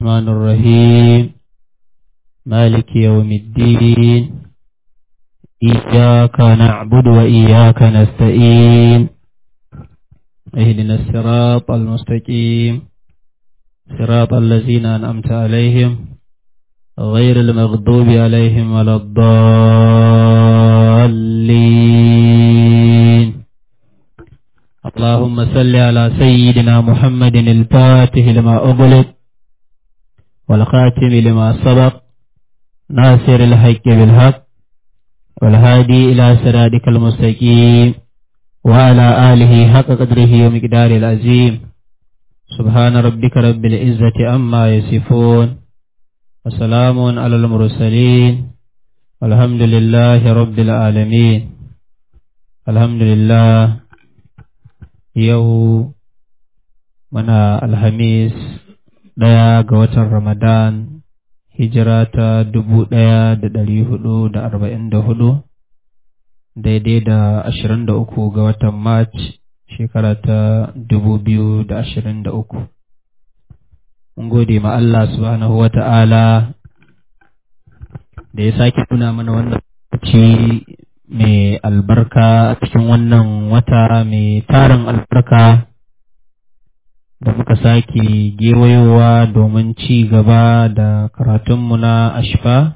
الرحمن الرحيم مالك يوم الدين إياك نعبد وإياك نستعين اهدنا الصراط المستقيم صراط الذين أنعمت عليهم غير المغضوب عليهم ولا الضالين اللهم صل على سيدنا محمد الفاتح لما أغلق والخاتم لما سبق ناصر الحق بالحق والهادي إلى صراطك المستقيم وعلى آله حق قدره ومقداره العظيم سبحان ربك رب العزة أما يصفون وسلام على المرسلين والحمد لله رب العالمين الحمد لله yau muna alhamis ɗaya ga watan ramadan hijira ta dubu ɗaya da ɗari hudu da arba'in da hudu daidai da ashirin da uku ga watan march shekara ta dubu biyu da ashirin da uku mun gode ma Allah subhanahu wa ta'ala da ya sake tuna mana wannan lokaci mai albarka a cikin wannan wata mai tarin albarka da muka sake gewayowa domin ci gaba da karatunmu na ashfa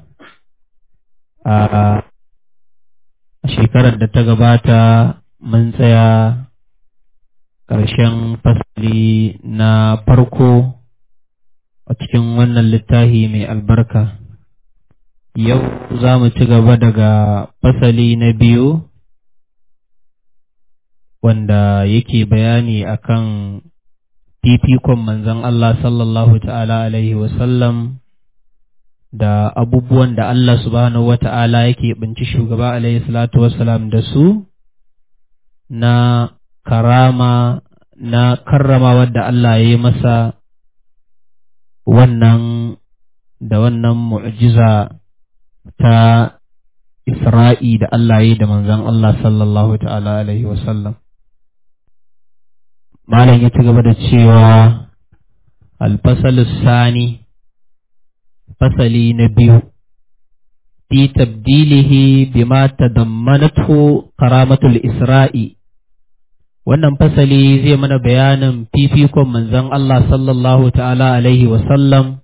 a shekarar da ta gabata mun tsaya ƙarshen fasali na farko a cikin wannan littafi mai albarka yau za mu ci gaba daga fasali na biyu wanda yake bayani akan fifikon manzon Allah sallallahu ta'ala alaihi wasallam da abubuwan da Allah subhanahu wata'ala yake binci shugaba alaihi salatu wasalam da su na karama na karrama wadda Allah ya yi masa wannan da wannan mu'jiza ta Isra'i da Allah yi da manzan Allah sallallahu ta'ala Alaihi wasallam. Malam ya ci gaba da cewa alfasalus sani fasali na biyu fi tabdilihi bima tadammanatu karamatul Isra'i wannan fasali zai mana bayanin fifikon manzan Allah sallallahu ta'ala Alaihi wasallam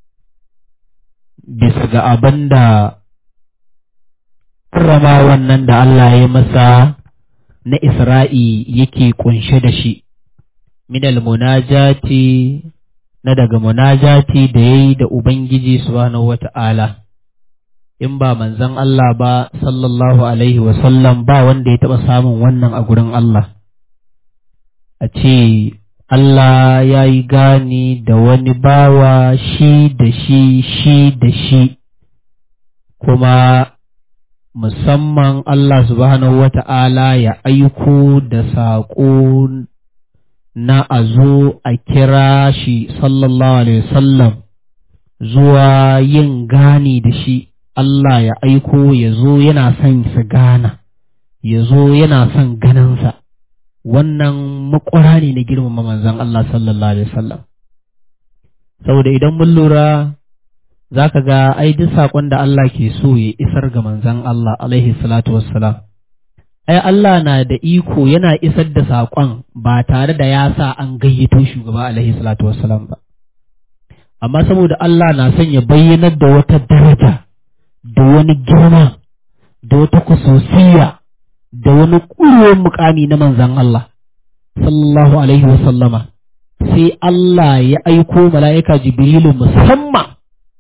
bisa ga abin da karrama wannan da Allah ya masa na Isra'i yake kunshe da shi, minal munajati na daga munajati da ya yi da Ubangiji subhanahu wa ta'ala, in ba manzan Allah ba sallallahu Alaihi wasallam ba wanda ya taɓa samun wannan a gurin Allah. A ce, Allah ya yi gani da wani bawa shi da shi shi da shi, kuma musamman Allah subhanahu wa ta'ala ya aiko da saƙo na a zo a kira shi sallallahu Alaihi wasallam zuwa yin gani da shi Allah ya aiko ya zo yana son su gana, ya zo yana son ganinsa, wannan makwara ne na girmama manzan Allah sallallahu Alaihi wasallam. Saboda idan mun lura za ka ga ai duk saƙon da Allah ke so ya isar ga manzan Allah alaihi salatu wassalam. Ai Allah na da iko yana isar da saƙon ba tare da ya sa an gayyato shugaba alaihi salatu wassalam ba. Amma saboda Allah na son ya bayyanar da wata daraja, da wani girma, da wata kusosiya, da wani ƙurewar mukami na manzan Allah, sallallahu alaihi wasallama, sai Allah ya aiko mala'ika Jibrilu musamman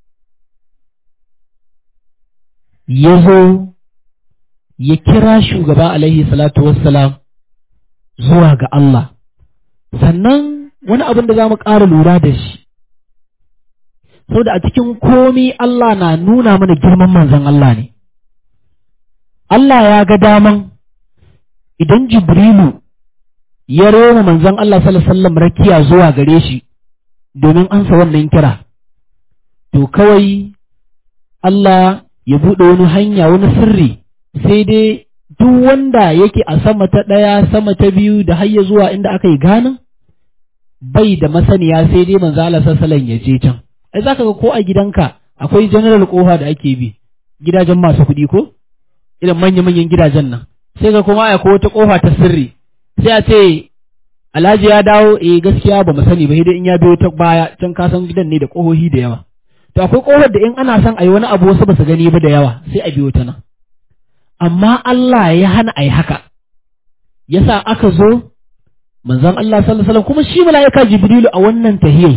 ya zo ya kira shugaba alaihi salatu wassalam zuwa ga Allah sannan wani abin da za mu ƙara lura da shi saboda a cikin komi Allah na nuna mana girman manzon Allah ne Allah ya ga daman idan Jibrilu ya roma manzon Allah sallallahu alaihi wasallam rakiya zuwa gare shi domin ansa wannan kira to kawai Allah ya buɗe wani hanya wani sirri sai dai duk wanda yake a sama ta ɗaya sama ta biyu da har ya zuwa inda aka yi ganin bai da masaniya sai dai manzo Allah sallallahu ya je can ai zaka ga ko a gidanka akwai general kofa da ake bi gidajen masu kuɗi ko irin manya-manyan gidajen nan sai ga kuma akwai wata kofa ta sirri sai a ce alhaji ya dawo eh gaskiya ba mu sani ba sai in ya biyo ta baya can ka san gidan ne da kohohi da yawa to akwai kofar da in ana son a yi wani abu wasu ba su gani ba da yawa sai a biyo ta nan amma Allah ya hana a yi haka yasa aka zo manzon Allah sallallahu alaihi wasallam kuma shi mala'ika Jibrilu a wannan tahiyai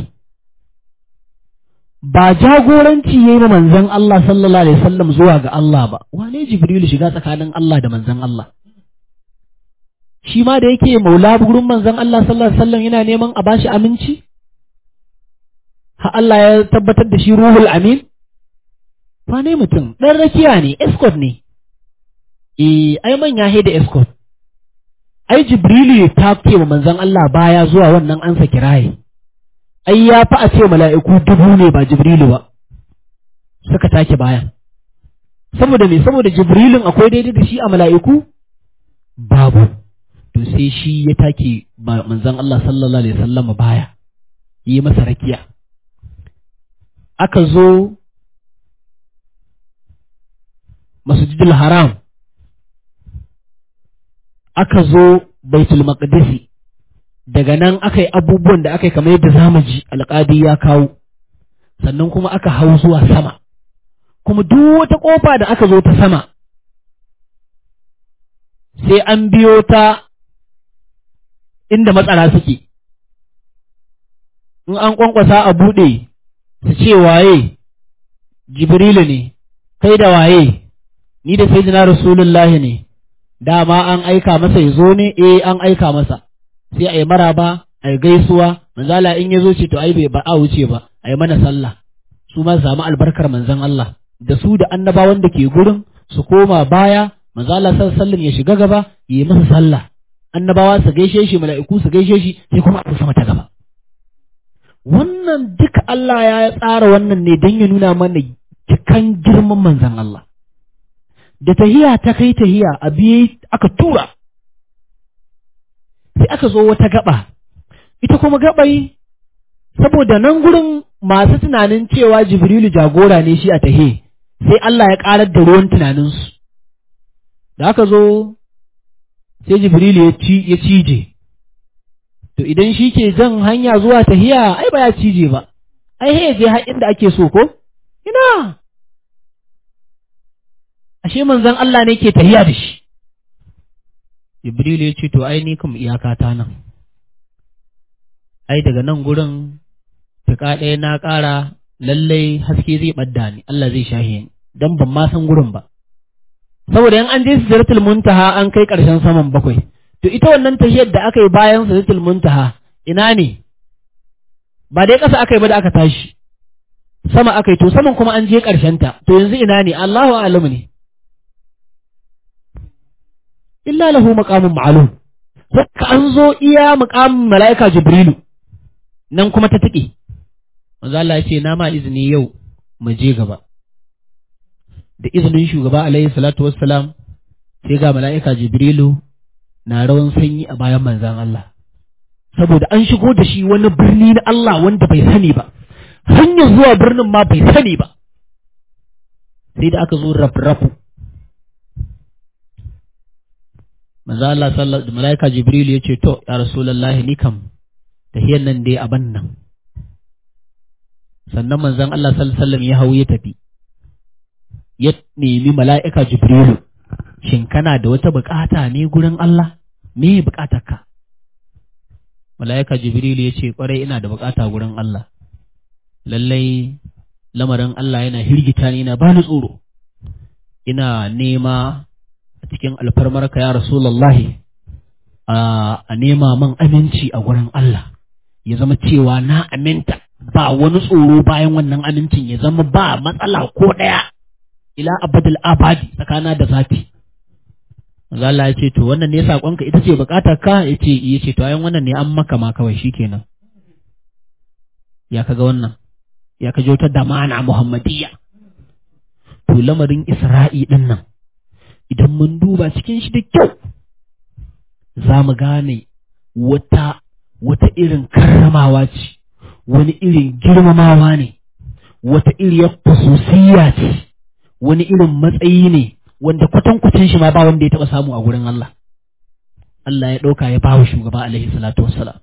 ba jagoranci yayi ma manzon Allah sallallahu alaihi wasallam zuwa ga Allah ba wane Jibrilu shiga tsakanin Allah da manzon Allah shi ma da yake maula gurin manzon Allah sallallahu alaihi wasallam yana neman a bashi aminci ha Allah ya tabbatar da shi ruhul amin wane mutum dan rakiya ne escort ne eh ai manya he da escort ai Jibrilu ya take wa manzon Allah baya zuwa wannan ansa kiraye ai ya fi a ce mala'iku dubu ne ba Jibrilu ba suka take bayan saboda me saboda Jibrilun akwai daidai da shi a mala'iku babu to sai shi ya take manzon Allah sallallahu alaihi wasallam baya yi masa rakiya aka zo masjidul haram aka zo baitul maqdisi daga nan aka yi abubuwan da aka yi kamar yadda zamu ji alƙadi ya kawo sannan kuma aka hau zuwa sama kuma duk wata ƙofa da aka zo ta sama sai an biyo ta inda matsara suke in an ƙwanƙwasa a buɗe su ce waye jibrilu ne kai da waye ni da sayyidina rasulullahi ne dama an aika masa ya zo ne eh an aika masa sai a yi maraba a yi gaisuwa manzala in ya zo ce to ai bai ba a wuce ba a yi mana sallah su ma samu albarkar manzon Allah da su da annabawan da ke gurin su koma baya manzala sallallahu ya shiga gaba ya yi masa sallah annabawa su gaishe shi mala'iku su gaishe shi sai kuma a sama ta gaba wannan duka Allah ya tsara wannan ne don ya nuna mana cikan girman manzon Allah da tahiya ta kai tahiya a biye aka tura sai aka zo wata gaba ita kuma gabai saboda nan gurin masu tunanin cewa jibrilu jagora ne shi a tahe sai Allah ya karar da ruwan tunaninsu da aka zo sai jibrilu ya ci ya cije to idan shi ke jan hanya zuwa tahiya ai ba ya cije ba ai he je har inda ake so ko ina ashe manzon Allah ne ke tahiya da shi Jibrilu ya ce to ai ni kam iyaka ta nan ai daga nan gurin tuka ɗaya na ƙara lallai haske zai ɓadda ni Allah zai shahe ni dan ban ma san gurin ba saboda yan an je sijaratul muntaha an kai ƙarshen saman bakwai to ita wannan tahiyar da aka yi bayan sijaratul muntaha ina ne ba dai ƙasa aka yi ba da aka tashi sama aka yi to saman kuma an je ƙarshen ta to yanzu ina ne Allahu a'lamu ne illa lahu maqamun ma'lum ka an zo iya maqamin mala'ika jibrilu nan kuma ta tike manzo Allah ya ce na ma izini yau mu je gaba da izinin shugaba alaihi salatu wassalam sai ga mala'ika jibrilu na rawan sanyi a bayan manzan Allah saboda an shigo da shi wani birni na Allah wanda bai sani ba hanyar zuwa birnin ma bai sani ba sai da aka zo rafrafu manzo Allah sallallahu alaihi malaika Jibril ya ce to ya rasulullahi ni kam tahiyan nan dai aban nan sannan manzon Allah sallallahu alaihi wasallam ya hawo ya tafi ya nemi mala'ika Jibril shin kana da wata bukata ne gurin Allah me bukatarka mala'ika Jibril ya ce kwarai ina da bukata gurin Allah lallai lamarin Allah yana hirgita ni na bani tsoro ina nema a cikin alfarmarka ya Rasulallahi a nema man aminci a gurin Allah ya zama cewa na aminta ba wani tsoro bayan wannan amincin ya zama ba matsala ko ɗaya ila abadul abadi tsakana da zati Maza Allah ya ce to wannan ne saƙonka ita ce buƙatar ka ya ce ya ce to ayan wannan ne an maka ma kawai shikenan ya kaga wannan ya kaji wata damana muhammadiyya to lamarin isra'i din nan idan mun duba cikin shi da kyau za mu gane wata wata irin karramawa ce wani irin girmamawa ne wata iriyar khususiyya ce wani irin matsayi ne wanda kwatankwacin shi ma ba wanda ya taɓa samu a gurin Allah Allah ya ɗauka ya bawa shugaba alaihi salatu wassalam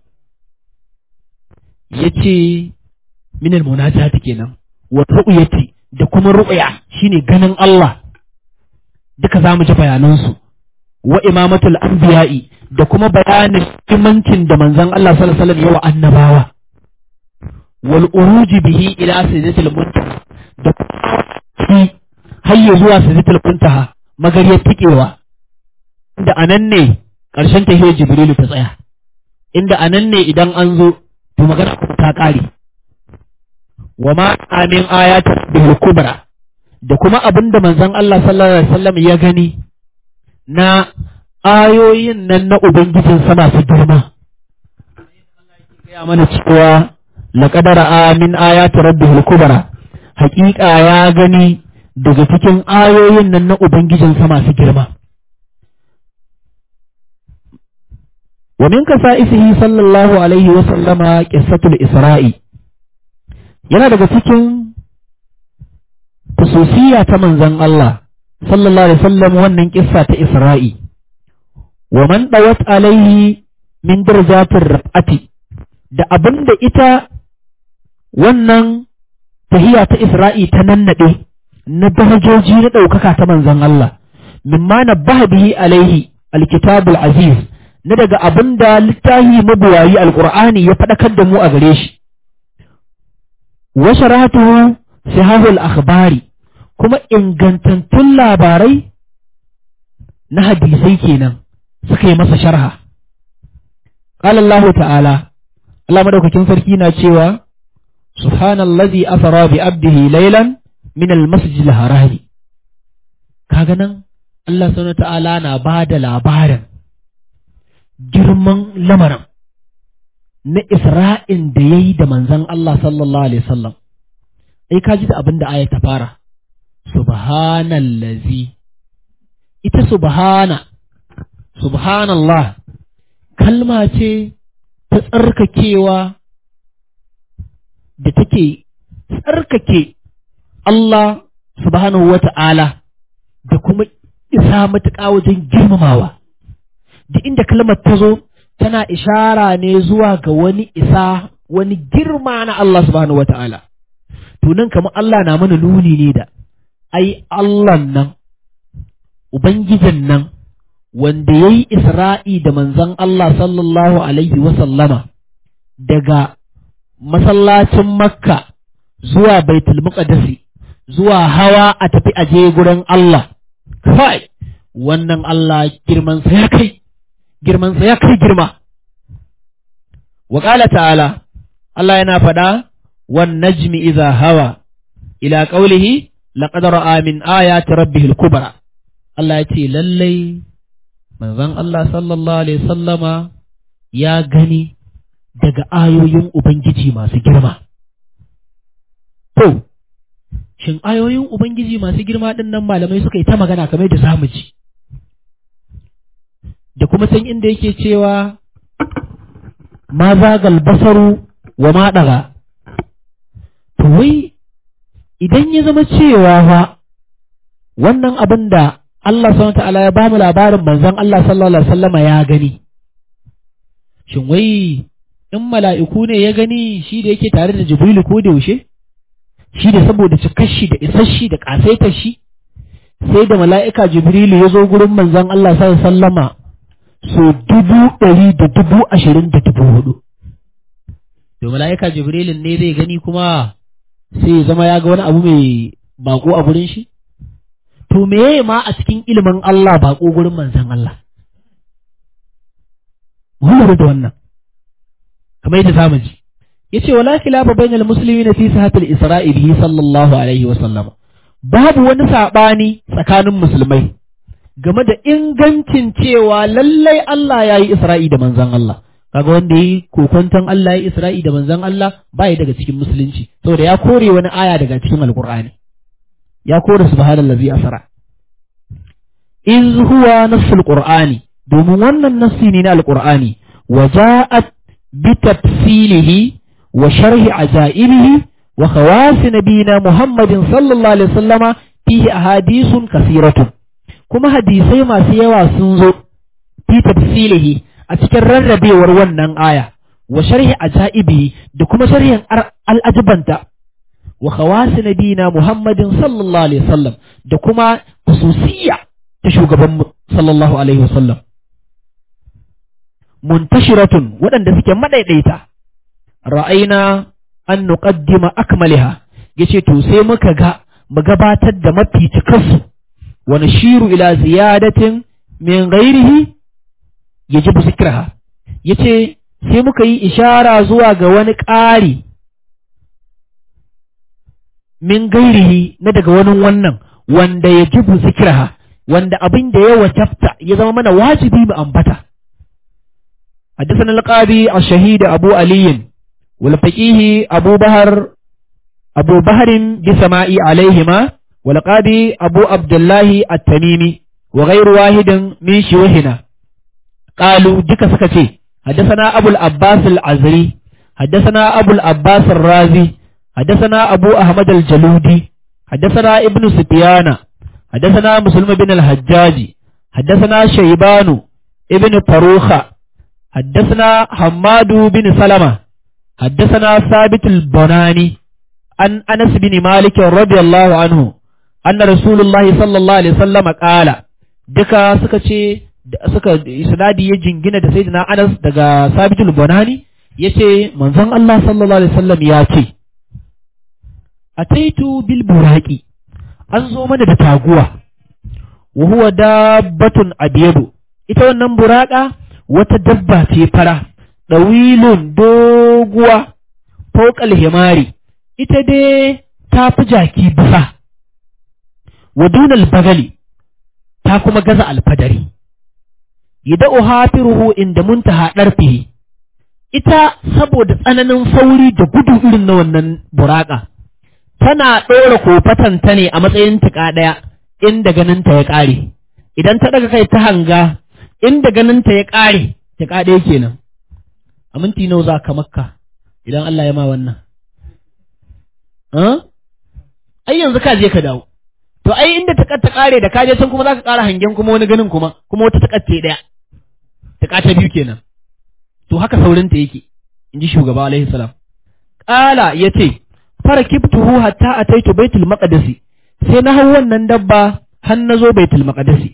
ya ce minal munajati kenan wa ru'yati da kuma ru'ya shine ganin Allah duka zamu ji bayanansu wa imamatul anbiya'i da kuma bayanin imancin da manzon Allah sallallahu alaihi wasallam yawa annabawa wal uruji bihi ila sidratil muntaha da kuma hayya zuwa sidratil muntaha magariyar tikewa inda anan ne ƙarshen tahiyar jibrilu ta tsaya inda anan ne idan an zo to magana ta ƙare wa ma amin ayatul bil kubra da kuma abin da manzon Allah sallallahu alaihi wasallam ya gani na ayoyin nan na ubangijin sama su girma ya mana cewa laqad ra'a min ayati rabbihil kubra haƙiƙa ya gani daga cikin ayoyin nan na ubangijin sama su girma wa min kasa'isihi sallallahu alaihi wa sallama qissatul isra'i yana daga cikin kususiya ta manzon Allah sallallahu alaihi wasallam wannan kissa ta Isra'i wa man dawat alaihi min darajatir raf'ati da abinda ita wannan tahiya ta Isra'i ta nannade na darajoji na ɗaukaka ta manzon Allah mimma nabbaha bihi alaihi alkitabul aziz na daga abinda littafi mabuwayi alqur'ani ya faɗakar da mu a gare shi wa sharatuhu sihahul akhbari kuma ingantattun labarai na hadisai kenan suka yi masa sharha qala Allah ta'ala Allah madaukakin sarki na cewa subhanallazi asra bi abdihi laylan min almasjid alharami kaga nan Allah subhanahu ta'ala na bada labarin girman lamarin na Isra'in da yayi da manzon Allah sallallahu alaihi wasallam ai ka ji da abin da aya ta fara subhanallazi ita subhana subhanallah kalma ce ta tsarkakewa da take tsarkake Allah subhanahu wa ta'ala da kuma isa matuƙa wajen girmamawa da inda kalmar ta zo tana ishara ne zuwa ga wani isa wani girma na Allah subhanahu wa ta'ala to nan kamar Allah na mana nuni ne da ai Allah nan Ubangijin nan wanda ya yi Isra'i da manzon Allah sallallahu Alaihi wasallama daga masallacin Makka zuwa Baitul Muqaddasi zuwa hawa a tafi aje gurin Allah, kai, wannan Allah girmansa ya kai, girmansa ya kai girma. Waƙala ta'ala, Allah yana faɗa, wan najmi iza hawa, ila ƙaulihi, laƙad ra'a min ayati rabbihil kubra. Allah ya ce lallai manzon Allah sallallahu alaihi sallama ya gani daga ayoyin Ubangiji masu girma. To, shin ayoyin Ubangiji masu girma ɗin nan malamai suka yi ta magana kamar da zamu ji. Da kuma san inda yake cewa ma zagal basaru wa ma ɗaga. To, wai idan ya zama cewa fa wannan abin da Allah subhanahu ta'ala ya bamu labarin manzon Allah sallallahu alaihi wasallama ya gani shin wai in mala'iku ne ya gani shi da yake tare da Jibrilu ko da yaushe shi da saboda cikar shi da isar shi da kasaitar shi sai da mala'ika Jibrilu ya zo gurin manzon Allah sallallahu alaihi wasallama so dubu ɗari da dubu ashirin da dubu hudu to mala'ika Jibrilun ne zai gani kuma sai ya zama ya ga wani abu mai bako a gurin shi to meye ma a cikin ilimin Allah baƙo gurin manzan Allah. Mun da wannan, kamar yadda zamu ji. Ya ce, wala khilafa bainal musulmi na fi sahatul Isra'i bihi sallallahu alaihi wa sallam. Babu wani saɓani tsakanin musulmai game da ingancin cewa lallai Allah ya yi Isra'i da manzan Allah. Kaga wanda ya yi kokonton Allah ya yi Isra'i da manzan Allah ba ya daga cikin musulunci, saboda ya kore wani aya daga cikin Alƙur'ani. ya kore subhanallazi asra iz huwa nassul qur'ani domin wannan nassi ne na alqur'ani wa ja'at bi tafsilihi wa sharhi ajaibihi wa khawasi nabina Muhammadin sallallahu alaihi wasallama fihi ahadithun kasiratun kuma hadisai masu yawa sun zo fi tafsilihi a cikin rarrabewar wannan aya wa sharhi ajaibi da kuma sharhin al'ajibanta wa khawasi nabina Muhammadin sallallahu alaihi wasallam da kuma khususiyya ta shugaban sallallahu alaihi wasallam muntashiratun waɗanda suke madaidaita ra'aina an nuqaddima akmaliha yace to sai muka ga mu gabatar da mafi cikarsu wa nashiru ila ziyadatin min ghairihi yajibu zikraha yace sai muka yi ishara zuwa ga wani ƙari min gairihi na daga wani wannan wanda yajibu zikraha wanda abin da ya wajabta ya zama mana wajibi mu ambata حدثنا القاضي الشهيد أبو علي والفقيه أبو بهر أبو بهر بسماء عليهما والقاضي أبو عبد الله التميمي وغير واحد من شيوخنا قالوا دك سكتي حدثنا أبو العباس العزري حدثنا أبو العباس الرازي حدثنا أبو أحمد الجلودي حدثنا ابن سفيان حدثنا مسلم بن الحجاج حدثنا شيبان ابن فروخة حدثنا حماد بن سلمة حدثنا ثابت البناني عن أنس بن مالك رضي الله عنه أن رسول الله صلى الله عليه وسلم قال دكا سكتي suka isnadi ya jingina da sayyidina Anas daga Sabitul Bunani yace manzon Allah sallallahu alaihi wasallam ya ce ataitu bil buraqi an zo mana da taguwa wa huwa dabbatun abyadu ita wannan buraka wata dabba ce fara dawilun doguwa fawqal himari ita dai ta fi jaki bisa wa dunal bagali ta kuma gaza alfadari yada'u hafiruhu inda muntaha ɗarfihi ita saboda tsananin sauri da gudu irin na wannan buraka tana ɗora kofatanta ne a matsayin tuƙa ɗaya inda ganinta ya ƙare idan ta ɗaga kai ta hanga inda ganinta ya ƙare tuƙa ɗaya kenan a minti nawa za ka makka idan Allah ya ma wannan ai yanzu ka je ka dawo to ai inda ta ta ƙare da ka je can kuma za ka ƙara hangen kuma wani ganin kuma kuma wata ta ɗaya ta ta biyu kenan to haka saurinta yake in ji shugaba alaihi salam ƙala ya ce fara kiftuhu hatta a taitu baitul maqdisi sai na hau wannan dabba har na zo baitul maqdisi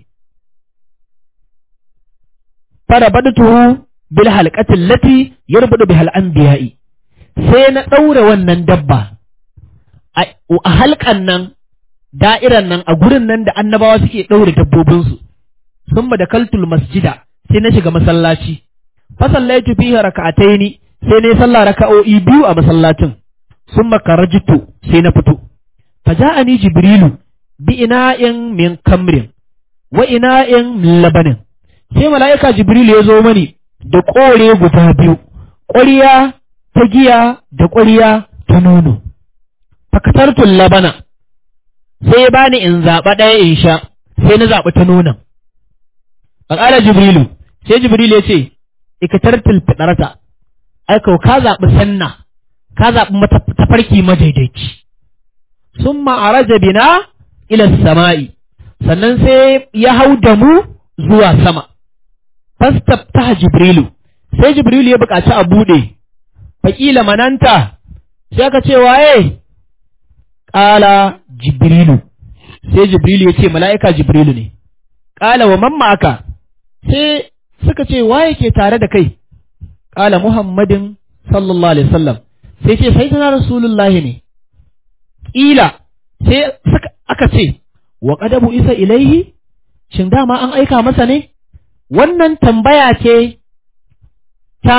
fara badatuhu bil halqatil lati yarbudu bihal anbiya'i sai na ɗaura wannan dabba a halkan nan da'iran nan a gurin nan da annabawa suke ɗaure dabbobinsu sun da kaltul masjida sai na shiga masallaci fasallaitu fihi raka'ataini sai ne sallah raka'o'i biyu a masallacin summa karajitu sai na fito faja'ani jibrilu bi ina'in min kamrin wa ina'in min labanin sai mala'ika jibrilu ya zo mani da kore guda biyu ƙwariya ta giya da ƙwariya ta nono fakatartul labana sai ya bani in zaɓa ɗaya in sha sai na zaɓi ta nonon a ƙara jibrilu sai jibril ya ce ikatartul fitarata ai kau ka zaɓi sanna ka zaɓi tafarki madaidaici sun ma'araja bina ila sama'i sannan sai ya hau da mu zuwa sama fastaftaha jibrilu sai jibrilu ya buƙaci a buɗe faƙila mananta sai aka ce waye ƙala jibrilu sai jibrilu ya ce mala'ika jibrilu ne ƙala wa mamma aka sai suka ce waye ke tare da kai ƙala muhammadin sallallahu alaihi wasallam sai ce sai tana rasulullahi ne ƙila sai aka ce wa qadabu isa ilaihi shin dama an aika masa ne wannan tambaya ce ta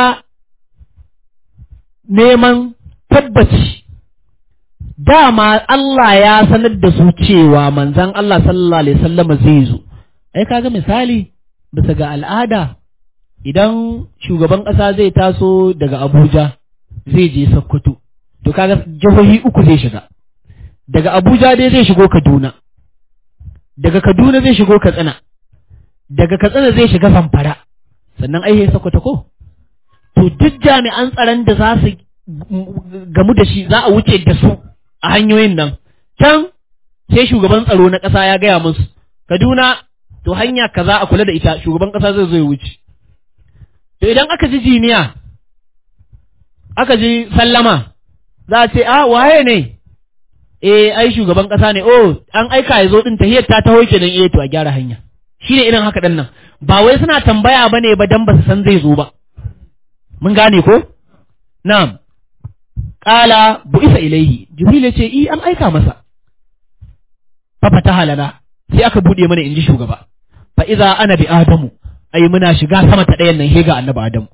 neman tabbaci dama Allah ya sanar da su cewa manzan Allah sallallahu alaihi wasallam zai zo ai kaga misali bisa ga al'ada idan shugaban ƙasa zai taso daga Abuja zai je Sokoto to kaga jihohi uku zai shiga daga Abuja dai zai shigo Kaduna daga Kaduna zai shigo Katsina daga Katsina zai shiga Zamfara sannan ai sai Sokoto ko to duk jami'an tsaron da za su gamu da shi za a wuce da su a hanyoyin nan can sai shugaban tsaro na ƙasa ya gaya musu Kaduna to hanya kaza a kula da ita shugaban ƙasa zai zo ya wuce to idan aka ji jiniya aka ji sallama za a ce a waye ne eh ai shugaban ƙasa ne oh an aika ya zo din tahiyar ta taho kenan eh to a gyara hanya shine irin haka dan nan ba wai suna tambaya bane ba dan ba su san zai zo ba mun gane ko na'am qala bu'isa ilaihi jibril ya ce i an aika masa fa fataha lana sai aka bude mana inji shugaba fa iza ana bi adamu ai muna shiga sama ta ɗayan nan hega annabi adamu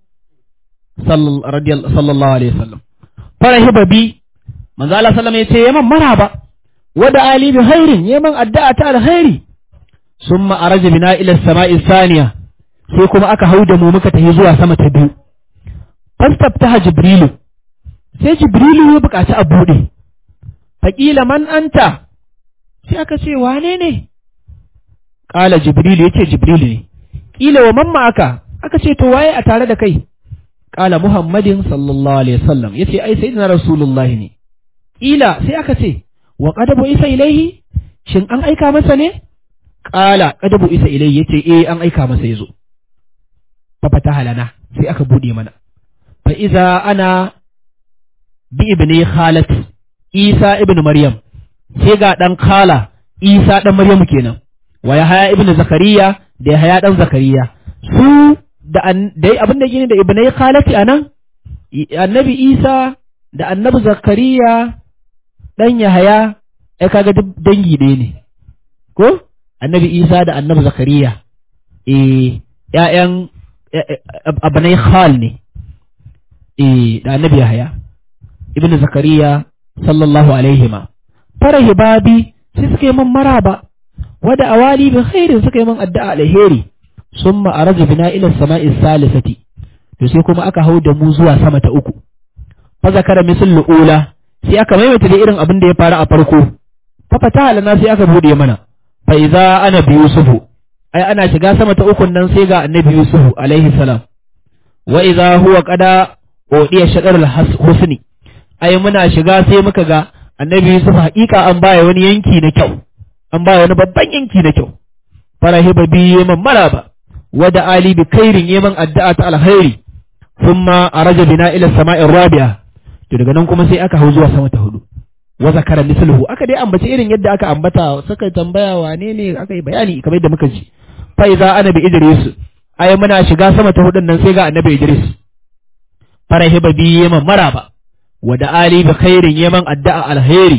sallallahu alaihi wasallam farahiba bi manzo Allah sallama yace yaman maraba wada ali bi khairin yaman addu'a ta alkhairi summa araja bina ila samai saniya sai kuma aka hauda mu muka tafi zuwa sama ta biyu fastaftaha jibrilu sai jibrilu ya buƙaci a bude faqila man anta sai aka ce wane ne qala jibrilu yace jibrilu ne kila wa mamma aka aka ce to waye a tare da kai qala muhammadin sallallahu alaihi wasallam yace ai sayyidina rasulullahi ne Ƙila sai aka ce, wa ƙadabu isa ilaihi, shin an aika masa ne? Ƙala ƙadabu isa ilaihi ya ce, eh an aika masa ya zo. Fafata halana sai aka buɗe mana. Fa iza ana bi ibni khalat Isa ibn Maryam, sai ga ɗan khala Isa ɗan Maryam kenan, wa ya haya ibn Zakariya da ya haya ɗan Zakariya. Su da abin da gini da ibnai khalati a nan, annabi Isa da annabi Zakariya ɗan Yahaya, ya kaga duk dangi ɗaya ne, ko? Annabi Isa da annabi Zakariya, eh, ‘ya'yan abanai khal ne, eh, da annabi Yahaya, Ibn Zakariya, sallallahu alaihi ma. Farahi babi, sai suka yi man maraba, wada awali bin khairin suka yi man addu'a alheri, sun ma'araja bina ila sama'i salisati, to sai kuma aka hau da mu zuwa sama ta uku. fa zakara misal ula sai aka maimaita da irin abin da ya faru a farko fa fata lana sai aka bude mana fa idza ana bi yusufu ai ana shiga sama ta ukun nan sai ga annabi yusufu alaihi salam wa idza huwa qada odiya shadar husni ai muna shiga sai muka ga annabi yusuf hakika an baya wani yanki na kyau an baya wani babban yanki na kyau farahiba bi yaman maraba wada ali bi khairin yaman addu'a ta alkhairi thumma araja bina ila sama'ir rabi'a to daga nan kuma sai aka hau zuwa sama ta hudu wa zakara misluhu aka dai ambaci irin yadda aka ambata suka tambaya wane ne aka yi bayani kamar yadda muka ji fa iza annabi idris ai muna shiga sama ta hudun nan sai ga annabi idris farahiba bi yaman maraba wa da ali bi khairin yaman addu'a alheri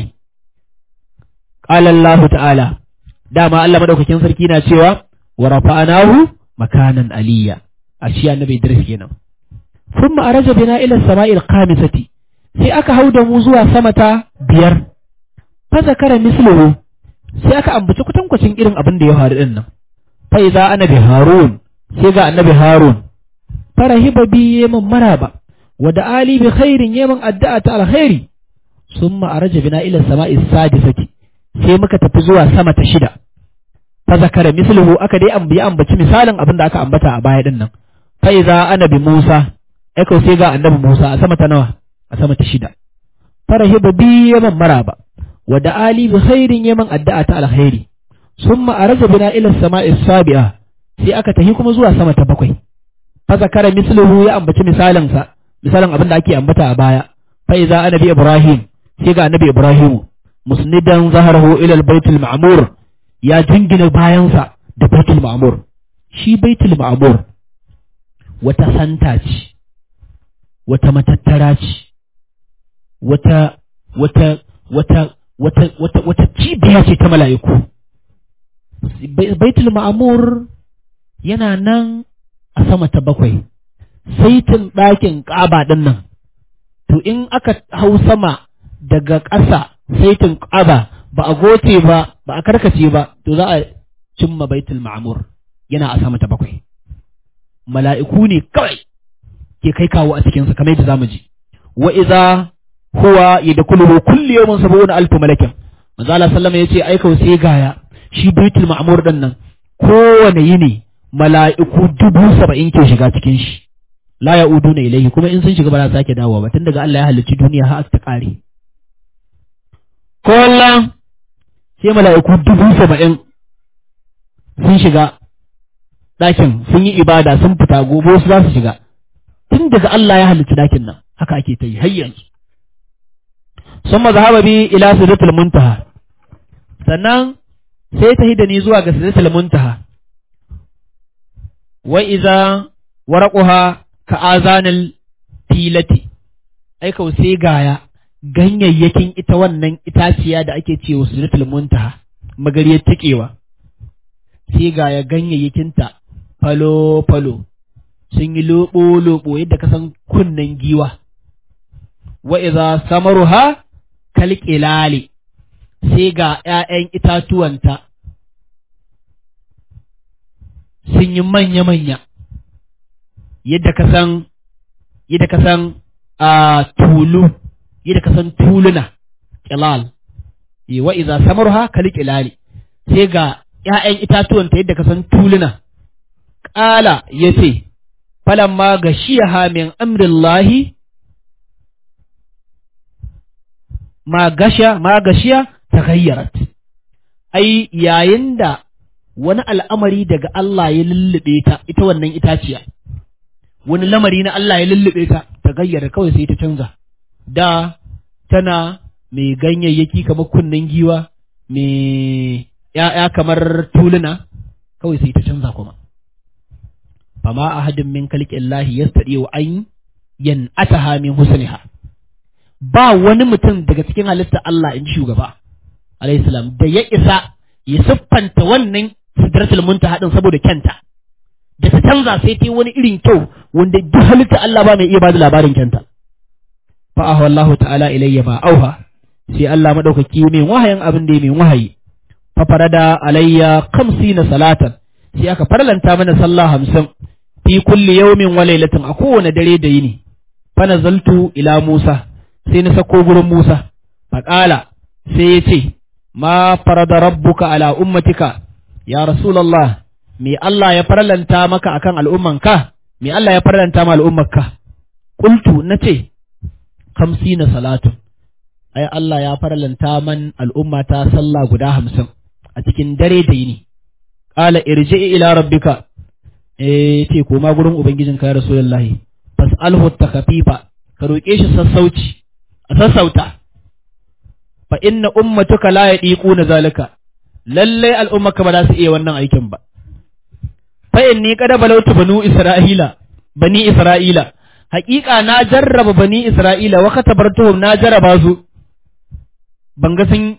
qala allah ta'ala dama allah madaukakin sarki na cewa wa rafa'anahu makanan aliyya a shi annabi idris kenan ثم أرج بنا إلى السماء الخامسة sai aka hau da mu zuwa sama ta biyar fa zakara misluhu sai aka ambaci kutankwacin irin abin da ya faru din nan fa idza annabi harun sai ga annabi harun farahiba bi yaman maraba wa da ali bi khairin yaman addu'a ta alkhairi summa araja bina ila sama'i sadisati sai muka tafi zuwa sama ta shida fa zakara misluhu aka dai ambaci ambaci misalin abin da aka ambata a baya din nan fa idza annabi musa aka sai ga annabi musa a sama ta nawa a sama ta shida farahiba bi yaman maraba wa da ali bi khairin yaman addu'a ta alkhairi summa araja bina ila sama'i sabi'a sai aka tafi kuma zuwa sama ta bakwai fa zakara misluhu ya ambaci misalin sa misalin abin da ake ambata a baya fa iza annabi ibrahim sai ga annabi ibrahim musnidan zaharahu ila baitul ma'mur ya jingina bayansa da baitul ma'mur shi baitul ma'mur wata santa ce wata matattara ce wata wata wata wata wata wata cibiya ce ta mala'iku baitul ma'amur yana nan a sama ta bakwai saitin ɗakin ƙaba ɗin nan to in aka hau sama daga ƙasa saitin ƙaba ba a goce ba ba a karkace ba to za a cimma baitul ma'amur yana a sama ta bakwai mala'iku ne kawai ke kai kawo a cikinsa kamar yadda zamu ji wa iza huwa yadkhuluhu kulli yawmin sab'una alf malakin manzo Allah sallama yace ai kau sai gaya shi baitul ma'mur din nan kowane yini mala'iku dubu saba'in ke shiga cikin shi la ya'uduna ilayhi kuma in sun shiga ba za su sake dawowa ba tun daga Allah ya halicci duniya har ta kare kullum sai mala'iku dubu saba'in sun shiga ɗakin sun yi ibada sun fita gobe su za su shiga tun daga Allah ya halicci ɗakin nan haka ake ta yi har yanzu sun mazhaba bi ila sidratul muntaha sannan sai ta hida ni zuwa ga sidratul muntaha wa iza waraquha ka azanil tilati ai kau sai gaya ganyayyakin ita wannan itaciya da ake cewa sidratul muntaha magariyar takewa sai gaya ganyayyakinta falo falo sun yi lobo lobo yadda ka san kunnen giwa wa iza samaruha kalqilali sai ga ’ya'yan itatuwanta sun yi manya-manya yadda ka san yadda ka san a tulu yadda ka san tuluna ƙilal wa iza samarha kali ƙilali sai ga ’ya'yan itatuwanta yadda ka san tuluna ƙala ya ce falamma ga shiyaha min amrillahi ma gasha ma gashiya ta gayyarat ai yayin da wani al'amari daga Allah ya lullube ta ita wannan itaciya wani lamari na Allah ya lullube ta ta gayyara kawai sai ta canza da tana mai ganyayyaki kamar kunnen giwa mai ‘ya'ya kamar tuluna kawai sai ta canza kuma fama ahadin min kalƙin lahi ya wa an yan ataha min husniha ba wani mutum daga cikin halitta Allah in shugaba alayhi salam da ya isa ya siffanta wannan sidratul muntaha din saboda kyanta da ta canza sai ta wani irin kyau wanda duk halitta Allah ba mai iya bada labarin kyanta fa ah wallahu ta'ala ilayya ma auha sai Allah madaukaki mai wahayin abin da mai wahayi fa farada alayya na salatan sai aka farlanta mana sallah hamsin fi kulli yawmin wa laylatin a kowane dare da yini fa nazaltu ila Musa sai na sako gurin Musa faƙala sai ya ce ma farada rabbuka ala ummatika ya Rasulallah, me Allah ya farlanta maka akan al'ummanka, me Allah ya farlanta ma al'ummarka, ƙultu na ce, kamsi na salatu, ai Allah ya farlanta man al'ummata sallah guda hamsin a cikin dare da yini, ƙala irji ila rabbika, e ce koma gurin Ubangijinka ya Rasulallahi, fas'alhu ta kafifa, ka roƙe shi sassauci, a sassauta, fa inna ummatuka la yaɗiƙu na zalika. lallai al'ummarka ba za su iya wannan aikin ba. Fa'in ni kada balautu banu Isra'ila, bani Isra'ila, haƙiƙa na jarraba bani Isra'ila, waka tabartuhum na jarraba su, ban ga sun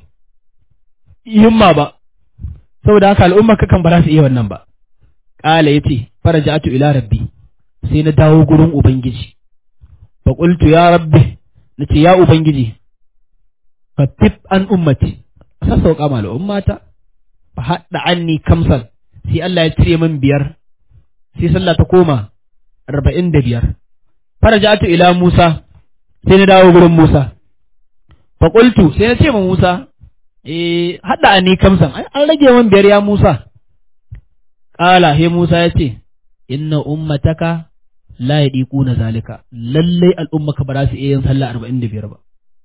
himma ba, saboda haka al'ummarka kan ba za su iya wannan ba. Ƙala ya ce, fara ja'atu ila rabbi, sai na dawo gurin Ubangiji. Fa ƙultu ya rabbi, na ce ya Ubangiji, fa an ummati, a sassauƙa ma al'ummata. fa haɗa anni kamsan sai Allah ya cire min biyar sai sallah ta koma arba'in da biyar farajatu ila Musa sai na dawo gurin Musa fa qultu sai na ce ma Musa eh haɗa anni kamsan an rage min biyar ya Musa qala he Musa ya ce inna ummataka la yadiquna zalika lallai al'ummaka ba za su iya yin sallah arba'in da biyar ba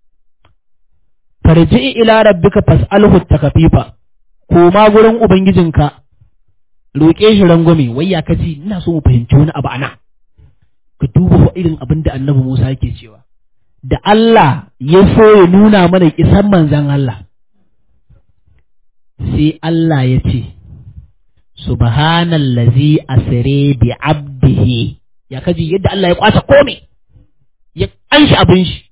farji ila rabbika fas'alhu takafifa koma gurin Ubangijinka, roƙe shi rangwame, wai ya kaci ina so mu fahimci wani abu ana, ka duba wa irin abin da annabi Musa yake cewa, da Allah ya so ya nuna mana isan manzan Allah, sai Allah ya ce, Subhanallazi asire bi abdihi, ya kaji yadda Allah ya kwace kome, ya ƙanshi abin shi,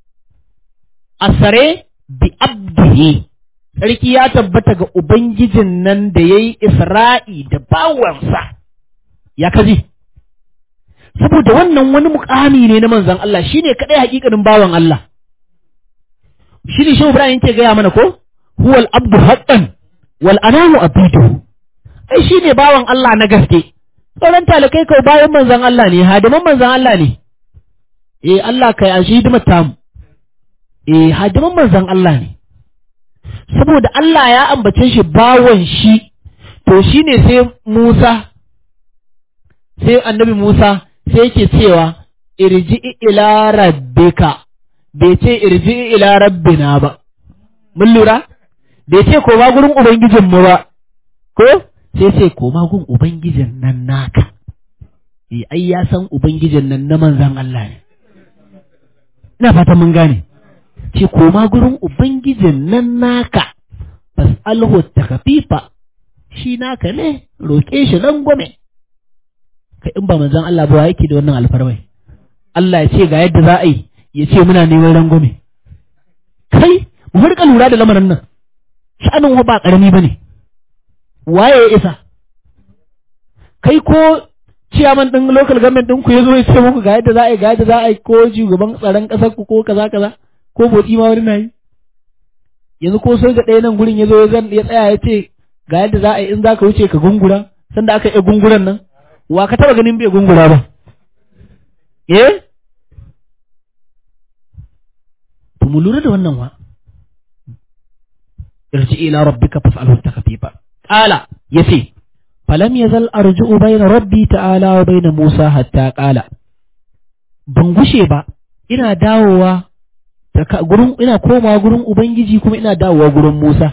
asare bi abdihi. sarki ya tabbata ga Ubangijin nan da ya yi Isra'i da bawansa, ya kaji. Saboda wannan wani mukami ne na manzan Allah shi ne kaɗai hakikanin bawan Allah. Shi ne shi Ibrahim ke gaya mana ko? Huwal abdu haƙƙan wal anamu abidu. Ai shi ne bawan Allah na gaske. Sauran talakai kawai bayan manzan Allah ne, hadiman manzan Allah ne. Eh Allah kai an shi hidimar tamu. Eh hadiman manzan Allah ne. saboda Allah ya ambace shi bawan shi, to shi ne sai Musa, sai annabi Musa sai yake cewa irji ila rabbika bai ce irji ila rabbina ba mun lura bai ce koma gurin ubangijinmu ba ko sai ce koma gun ubangijin nan naka eh ai ya san ubangijin nan na manzan Allah ne ina fata mun gane ce koma gurin ubangijin nan naka fas'alhu takfifa shi naka ne roƙe shi rangwame kai in ba manzan Allah ba yake da wannan alfarmai Allah ya ce ga yadda za a yi ya ce muna neman rangwame kai mu rika lura da lamarin nan sha'anin ba ƙarami ba ne waye ya isa kai ko ciyaman ɗin local government ɗin ku ya zo ya ce muku ga yadda za a yi ga yadda za a yi ko shugaban tsaron ƙasar ku ko kaza kaza ko botsi ma wani na yi yanzu ko soja ɗaya nan gurin ya zo ya tsaya ya ce ga yadda za a yi in za ka wuce ka gungura sanda aka yi gunguran nan wa ka taba ganin bai gungura ba eh to mu lura da wannan wa irji ila rabbika fas'alhu takfifa qala yace falam yazal arju'u bayna rabbi ta'ala wa bayna musa hatta qala ban gushe ba ina dawowa gurin ina komawa gurin ubangiji kuma ina dawowa gurin musa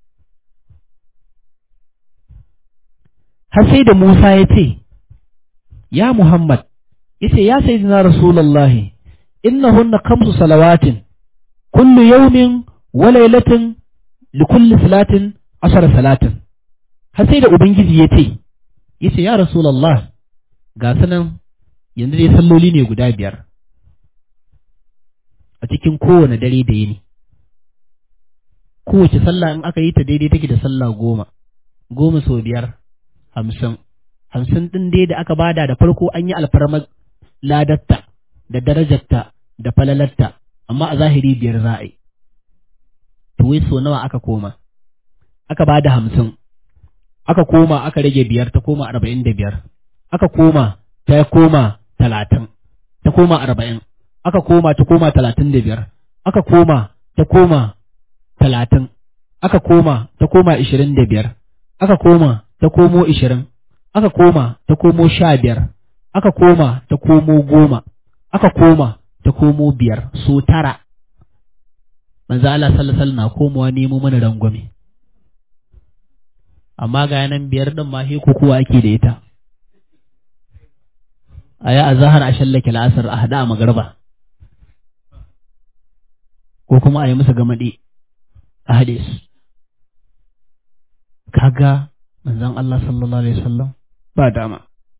har sai da musa ya ce ya muhammad yace ya sayyidina rasulullahi innahunna khamsu salawatin kullu yawmin wa laylatin li kulli salatin ashara salatin har sai da ubangiji ya ce yace ya rasulullah ga sanan yanzu dai salloli ne guda biyar a cikin kowane dare da yini kowace sallah in aka yi ta daidai take da sallah goma goma sau biyar hamsin hamsin ɗin dai da aka bada da farko an yi alfarmar ladatta da darajarta da falalarta amma a zahiri biyar za a yi to wai so nawa aka koma aka bada hamsin aka koma aka rage biyar ta koma arba'in da biyar aka koma ta koma talatin ta koma arba'in aka koma ta koma talatin da biyar aka koma ta koma talatin aka koma ta koma ishirin da biyar aka koma ta komo ishirin aka koma ta komo sha biyar aka koma ta komo goma aka koma ta komo biyar so tara manzo Allah sallallahu alaihi na komowa nemo mana rangwame amma ga yanan biyar din ma he kuwa ake da ita aya azhar a shallake la'asar a hada a magarba ko kuma a yi musu gamade a hade su kaga manzon Allah sallallahu alaihi wasallam ba dama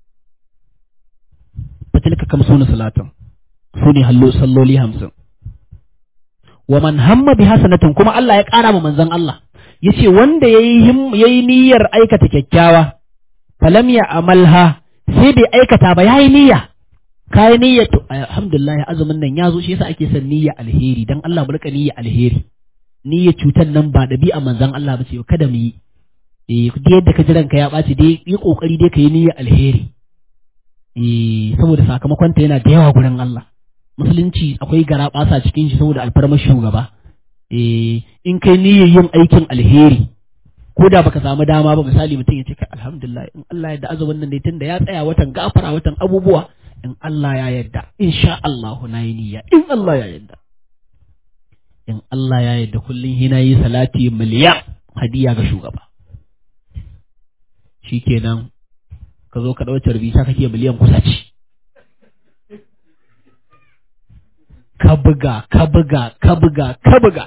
fatilka kam suna salatan su ne hallo salloli hamsin wa man hamma bi hasanatin kuma Allah ya ƙara ma manzon Allah yace wanda yayi yayi niyyar aikata kyakkyawa falam ya amalha sai bai aikata ba yayi niyya kai niyya to alhamdulillah azumin nan yazo shi yasa ake son niyya alheri dan Allah mu rika niyya alheri niyya cutar nan ba dabi'a manzon Allah ba ce kada mu yi eh duk yadda ka ji ranka ya ɓaci dai yi kokari dai ka yi niyya alheri eh saboda sakamakon ta yana da yawa gurin Allah musulunci akwai gara ɓasa cikin shi saboda alfarmar shugaba eh in kai niyyar yin aikin alheri ko da baka samu dama ba misali mutum ya ce kai alhamdulillah in Allah ya da azumin nan dai tunda ya tsaya watan gafara watan abubuwa in Allah ya yarda insha Allah na yi niyya in Allah ya yarda in Allah ya yarda kullum hina yi salati miliyan hadiya ga shugaba shikenan ka zo ka ɗauce rubuta kake miliyan kusa ce ka buga ka buga ka buga ka buga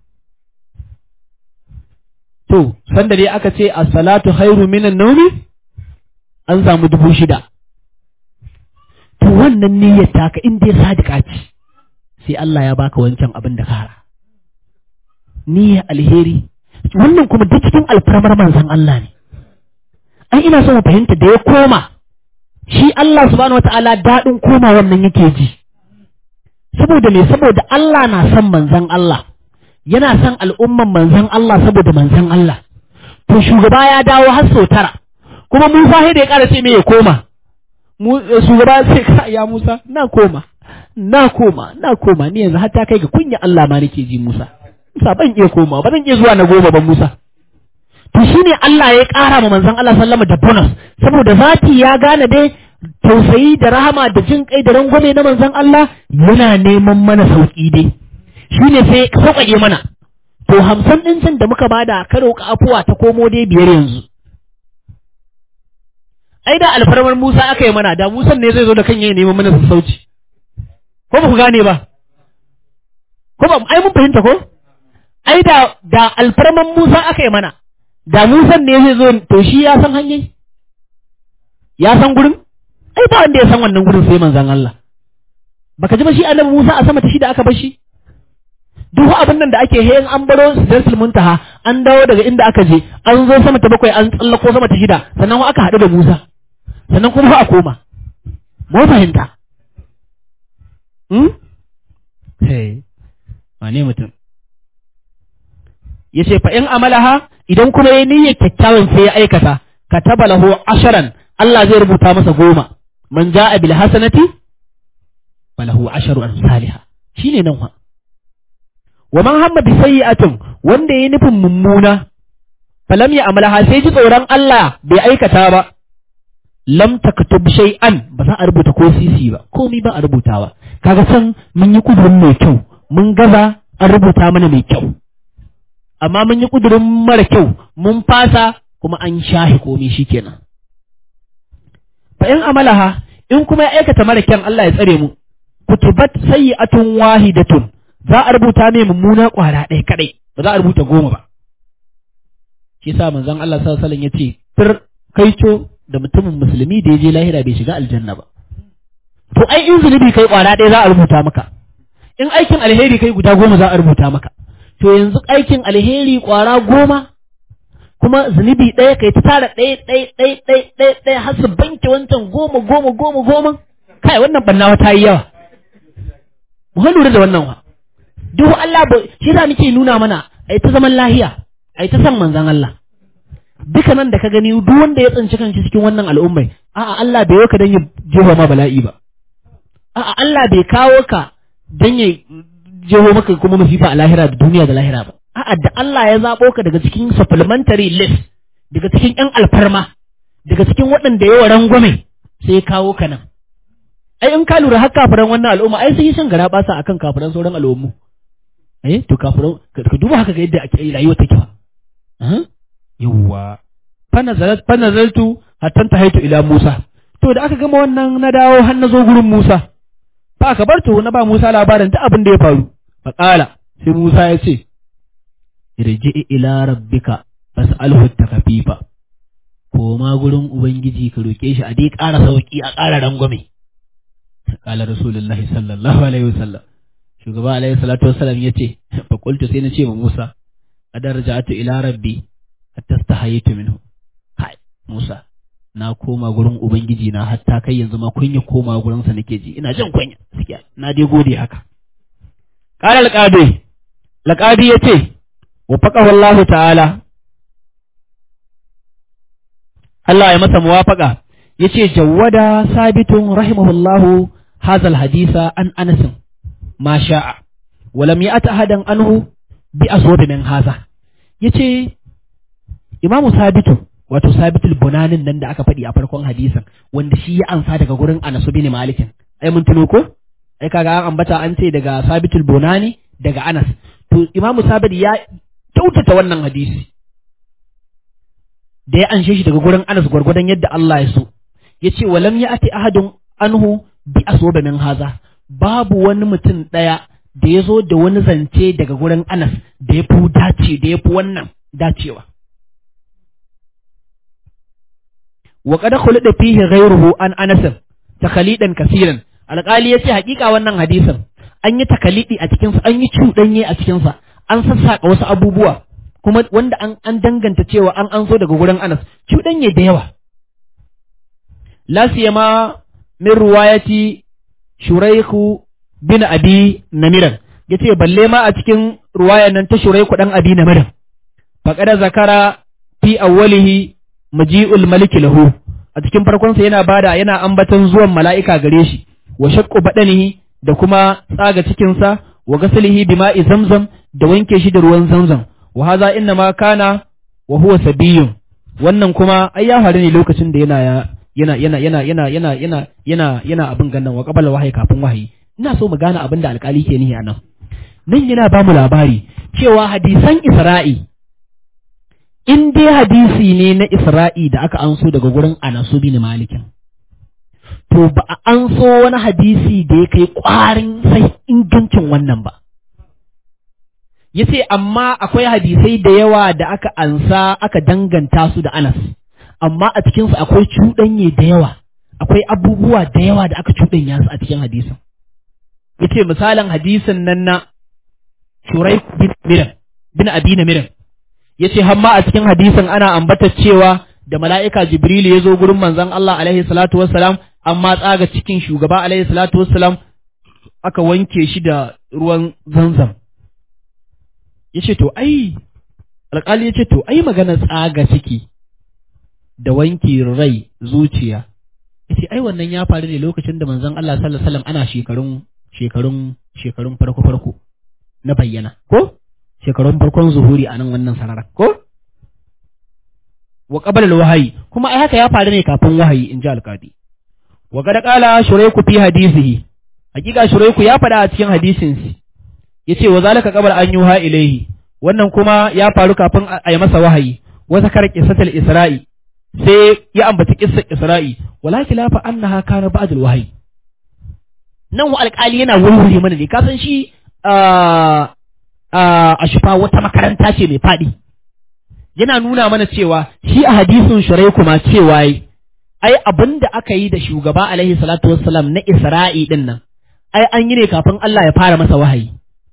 to sanda dai aka ce as-salatu khairu minan nawmi an samu dubu shida to wannan niyyar taka in dai sadika ce sai Allah ya baka wancan abin da ka hara niyyar alheri wannan kuma duk cikin alfarmar manzon Allah ne ai ina so mu fahimta da ya koma shi Allah subhanahu wataala daɗin koma wannan yake ji saboda me saboda Allah na son manzon Allah yana son al'umman manzon Allah saboda manzon Allah to shugaba ya dawo har sau tara kuma Musa sai da ya ƙara ce me ya koma shugaba sai ka ya Musa na koma na koma na koma ni yanzu har ta kai ga kunya Allah ma nake ji Musa Musa ban iya koma ba zan iya zuwa na goma ba Musa to shine Allah ya ƙara ma manzon Allah sallama da bonus saboda zati ya gane dai tausayi da rahama da jin kai da rangwame na manzon Allah yana neman mana sauki dai shine sai sauƙaƙe mana to hamsin ɗin can da muka bada ka roƙa afuwa ta komo dai biyar yanzu ai da alfarmar Musa aka yi mana da Musa ne zai zo da kan yayi neman mana sassauci ko ba ku gane ba ko ba ai mun fahimta ko ai da da alfarman Musa aka yi mana da Musa ne zai zo to shi ya san hanyar ya san gurin ai ba wanda ya san wannan gurin sai manzon Allah baka ji ba shi annabi Musa a sama ta shi da aka bar shi duk abin nan da ake hayan an baro sidratul muntaha an dawo daga inda aka je an zo sama ta bakwai an tsallako sama ta shida sannan aka haɗu da Musa sannan kuma a koma mu fahimta hmm hey wane mutum yace fa in amalaha idan kuma yayi niyyar kyakkyawan sai ya aikata kataba lahu asharan Allah zai rubuta masa goma man ja'a bil hasanati falahu asharu amsalha shine nan wa wa man hamma bi sayyi'atin wanda yayi nufin mummuna falam ya amalaha sai ji tsoron Allah bai aikata ba lam taktub shay'an ba za a rubuta ko sisi ba komai ba a rubutawa kaga san mun yi kudurin mai kyau mun gaza an rubuta mana mai kyau amma mun yi kudurin mara kyau mun fasa kuma an shahi komai shikenan fa in amalaha in kuma ya aikata mara kyan Allah ya tsare mu kutubat sayyi'atun wahidatun za a rubuta mai mummuna kwara ɗaya kadai ba za a rubuta goma ba shi yasa manzon Allah sallallahu alaihi wasallam yace fir kaico da mutumin musulmi da ya je lahira bai shiga aljanna ba to ai in zunubi kai kwara ɗaya za a rubuta maka in aikin alheri kai guda goma za a rubuta maka to yanzu aikin alheri kwara goma kuma zunubi ɗaya kai ta tara ɗaya ɗaya ɗaya ɗaya ɗaya ɗaya har su banke wancan goma goma goma goma kai wannan bannawa ta yi yawa mu lura da wannan wa duk Allah ba shi da nake nuna mana ai ta zaman lahiya ai ta san manzon Allah duka nan da ka gani duk wanda ya tsinci kanshi cikin wannan al'ummai a'a Allah bai ka dan ya jefa ma bala'i ba a'a Allah bai kawo ka dan ya jeho maka kuma masifa a lahira da duniya da lahira ba a'a da Allah ya zabo ka daga cikin supplementary list daga cikin yan alfarma daga cikin waɗanda yawa rangwame sai ya kawo ka nan ai in ka lura har kafiran wannan al'umma ai sun yi shan gara basa akan kafiran sauran al'ummu eh to kafiran ka duba haka ga yadda ake rayuwa take ba yawwa fa nazaltu hatta tahaitu ila Musa to da aka gama wannan na dawo har na zo gurin Musa fa aka bar to na ba Musa labarin ta abin da ya faru fa qala sai Musa ya ce irji ila rabbika fas'alhu takafifa koma gurin ubangiji ka roke shi a dai ƙara sauki a ƙara rangwame qala rasulullahi sallallahu alaihi wasallam shugaba alaihi salatu wasallam yace fa qultu sai na ce ma Musa adar raja'atu ila rabbi hatta stahayitu minhu kai Musa na koma gurin ubangiji na hatta kai yanzu ma kunya koma gurin sa nake ji ina jin kunya gaskiya na dai gode haka qala alqadi alqadi yace wa faqahu Allah ta'ala Allah ya masa muwafaqa yace jawwada sabitun rahimahullahu hadha alhadisa an Anas ma sha'a wa lam ya'ta ahadan anhu bi aswad min hadha yace Imamu Sabitu wato Sabitul Bunanin nan da aka faɗi a farkon hadisin wanda shi ya ansa daga gurin Anas bin Malikin ai mun tuno ko ai kaga an ambata an ce daga Sabitul Bunani daga Anas to Imamu Sabit ya kyautata wannan hadisi da ya anshe shi daga gurin Anas gwargwadon yadda Allah ya so yace walam ya'ti ahadun anhu bi aswaba min haza babu wani mutum daya da ya zo da wani zance daga gurin Anas da ya fi dace da ya fi wannan dacewa wa qad khulida fihi ghayruhu an Anas takhalidan kaseeran alqali yace hakika wannan hadisin an yi takalidi a cikin sa an yi cudanye a cikin sa an sassaka wasu abubuwa kuma wanda an an danganta cewa an an so daga gurin Anas cudanye da yawa la siyama min ruwayati shuraiku bin abi namiran yace balle ma a cikin ruwayan nan ta shuraiku dan abi namiran faqad zakara fi awwalihi maji'ul maliki lahu a cikin farkon sa yana bada yana ambaton zuwan mala'ika gare shi wa shaqqu badanihi da kuma tsaga cikin sa wa gasalihi bima'i zamzam da wanke shi da ruwan zamzam wa hadha inna ma kana wa huwa sabiyun wannan kuma ai ya faru ne lokacin da yana yana yana yana yana yana yana yana yana abin gannan wa qabala wahayi kafin wahayi ina so mu gane abin da alƙali ke nihi anan nan yana ba mu labari cewa hadisan Isra'i in dai hadisi ne na Isra'i da aka anso daga gurin Anasu bin Malikin to ba a anso wani hadisi da ya kai ƙwarin sai ingancin wannan ba ya ce amma akwai hadisai da yawa da aka ansa aka danganta su da Anas amma a cikinsu akwai cuɗanye da yawa akwai abubuwa da yawa da aka cuɗanya su a cikin hadisin ya ce misalin hadisin nan na Shurai bin Miran bin Abina Miran ya ce hamma a cikin hadisin ana ambata cewa da mala'ika Jibrilu ya zo gurin manzon Allah alaihi salatu wassalam amma tsaga cikin shugaba alaihi salatu wassalam aka wanke shi da ruwan zanzam ya ce to ai alƙali ya ce to ai magana tsaga ciki da wanke rai zuciya ya ce ai wannan ya faru ne lokacin da manzon Allah sallallahu alaihi wasallam ana shekarun shekarun shekarun farko farko na bayyana ko shekarun farkon zuhuri a nan wannan sararar ko wa qabala al-wahyi kuma ai haka ya faru ne kafin wahayi in ji alƙadi wa qad qala shurayku fi hadisihi hakika shurayku ya faɗa a cikin hadisin yace wa zalika qabla an yuha ilayhi wannan kuma ya faru kafin a yi masa wahayi wa zakara qissatul isra'i sai ya ambaci qissar isra'i wala khilafa annaha kana ba'd al-wahyi nan wa alƙali yana wurwure mana ne ka san shi a shifa wata makaranta ce mai faɗi yana nuna mana cewa shi a hadisin shirai kuma cewa ai abin da aka yi da shugaba alaihi salatu wassalam na isra'i din nan ai an yi ne kafin Allah ya fara masa wahayi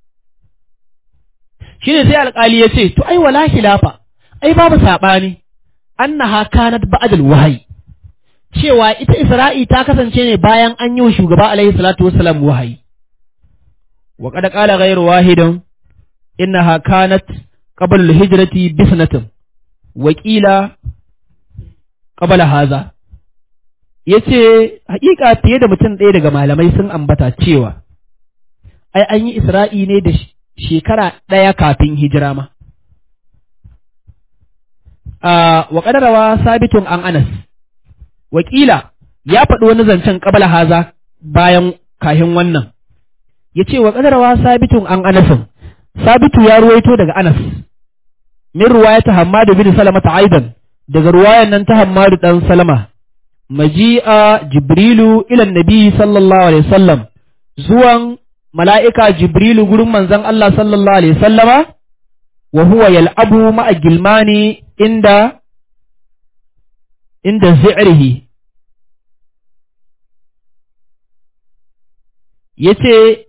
shi ne sai alƙali ya ce to ai wala khilafa ai babu saɓani annaha kanat ba'dal wahayi cewa ita isra'i ta kasance ne bayan an yi wa shugaba alaihi salatu wassalam wahayi wa qad qala ghayru wahidin innaha kanat qabla al-hijrati bi sanatin wa qila qabla haza yace hakika fiye da mutum ɗaya daga malamai sun ambata cewa ai an yi isra'i ne da shekara ɗaya kafin hijira ma wa qadarawa sabitun an anas wakila ya faɗi wani zancen qabla haza bayan kahin wannan yace wa qadarawa sabitun an anasin sabitu ya ruwaito daga anas min ruwayata hammadu bin salama ta aidan daga ruwayan nan ta hammadu dan salama maji'a jibrilu ila nabi sallallahu alaihi wasallam zuwan mala'ika jibrilu gurin manzon Allah sallallahu alaihi wasallama wa huwa yal'abu ma'a gilmani inda inda zi'rihi yace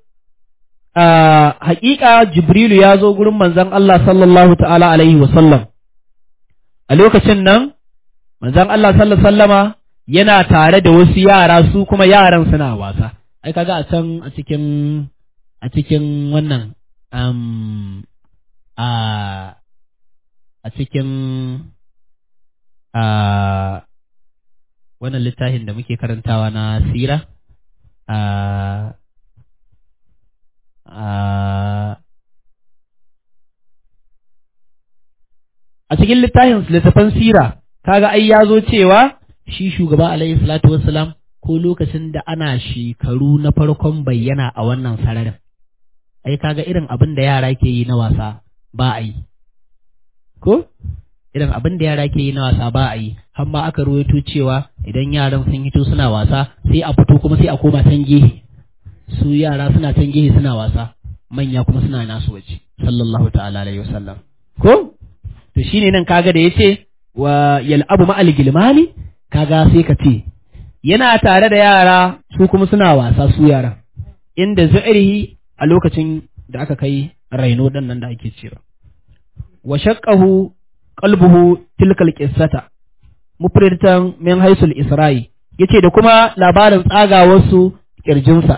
haƙiƙa Jibrilu ya zo gurin manzon Allah sallallahu ta'ala alaihi wasallam, a lokacin nan, manzon Allah sallallahu sallama yana tare da wasu yara su kuma yaran suna wasa, ai kaga a can a cikin a cikin wannan um, a a cikin a wannan littafin da muke karantawa na sira a a cikin littafin littafan sira kaga ai ya zo cewa shi shugaba alaihi salatu wassalam ko lokacin da ana shekaru na farkon bayyana a wannan sararin ai kaga irin abin da yara ke yi na wasa ba a yi ko irin abin da yara ke yi na wasa ba a yi har ma aka ruwaito cewa idan yaran sun hito suna wasa sai a fito kuma sai a koma can gehe su yara suna can gehe suna wasa manya kuma suna nasu waje sallallahu ta'ala alaihi wasallam ko to shine nan kaga da yace wa yal'abu ma'al gilmani kaga sai ka ce yana tare da yara su kuma suna wasa su yara inda zu'rihi a lokacin da aka kai raino dan nan da ake cewa wa shaqqahu qalbuhu tilkal qissata mufridatan min haisul isra'i yace da kuma labarin tsagawarsu kirjinsa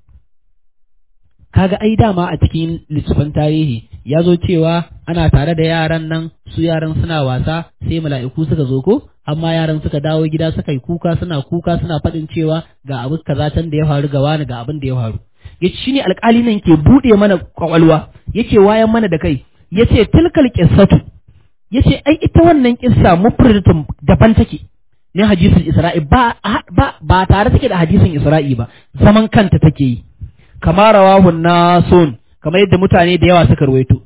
kaga ai dama a cikin littafin tarihi ya zo cewa ana tare da yaran nan su yaran suna wasa sai mala'iku suka zo ko amma yaran suka dawo gida suka yi kuka suna kuka suna faɗin cewa ga abu kaza can da ya faru ga wani ga abin da ya faru yace shine alƙali nan ke buɗe mana kwakwalwa yace wayan mana da kai yace tilkal qissatu yace ai ita wannan kissa mufridatun daban take ne hadisin isra'i ba ba ba tare take da hadisin isra'i ba zaman kanta take yi kama rawahu nasun kamar yadda mutane da yawa suka rawaito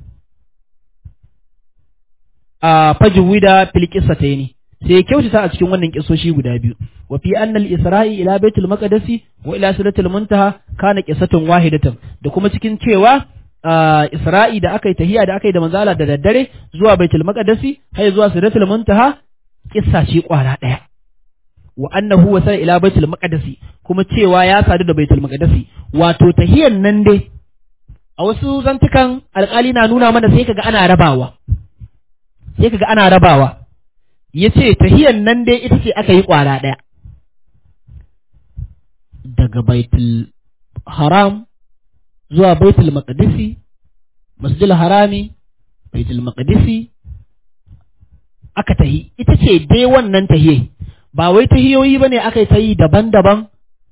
a fajwida fil qissataini sai ya kyautata a cikin wannan kisoshi guda biyu wa fi annal isra'i ila baitul maqdisi wa ila sidratil muntaha kana qissatun wahidatan da kuma cikin cewa isra'i da aka yi tahiya da aka yi da manzala da daddare zuwa baitul maqdisi har zuwa sidratil muntaha kissa ce kwara daya wa annahu wasala ila baitul maqdisi kuma cewa ya sadu da baitul maqdisi wato tahiyan nan dai a wasu zantukan alƙali na nuna mana sai kaga ana rabawa sai kaga ana rabawa yace tahiyan nan dai ita ce aka yi kwara daya daga baitul haram zuwa baitul maqdisi masjidil harami baitul maqdisi aka tahi ita ce dai wannan tahiyai ba wai tahiyoyi bane aka yi ta yi daban-daban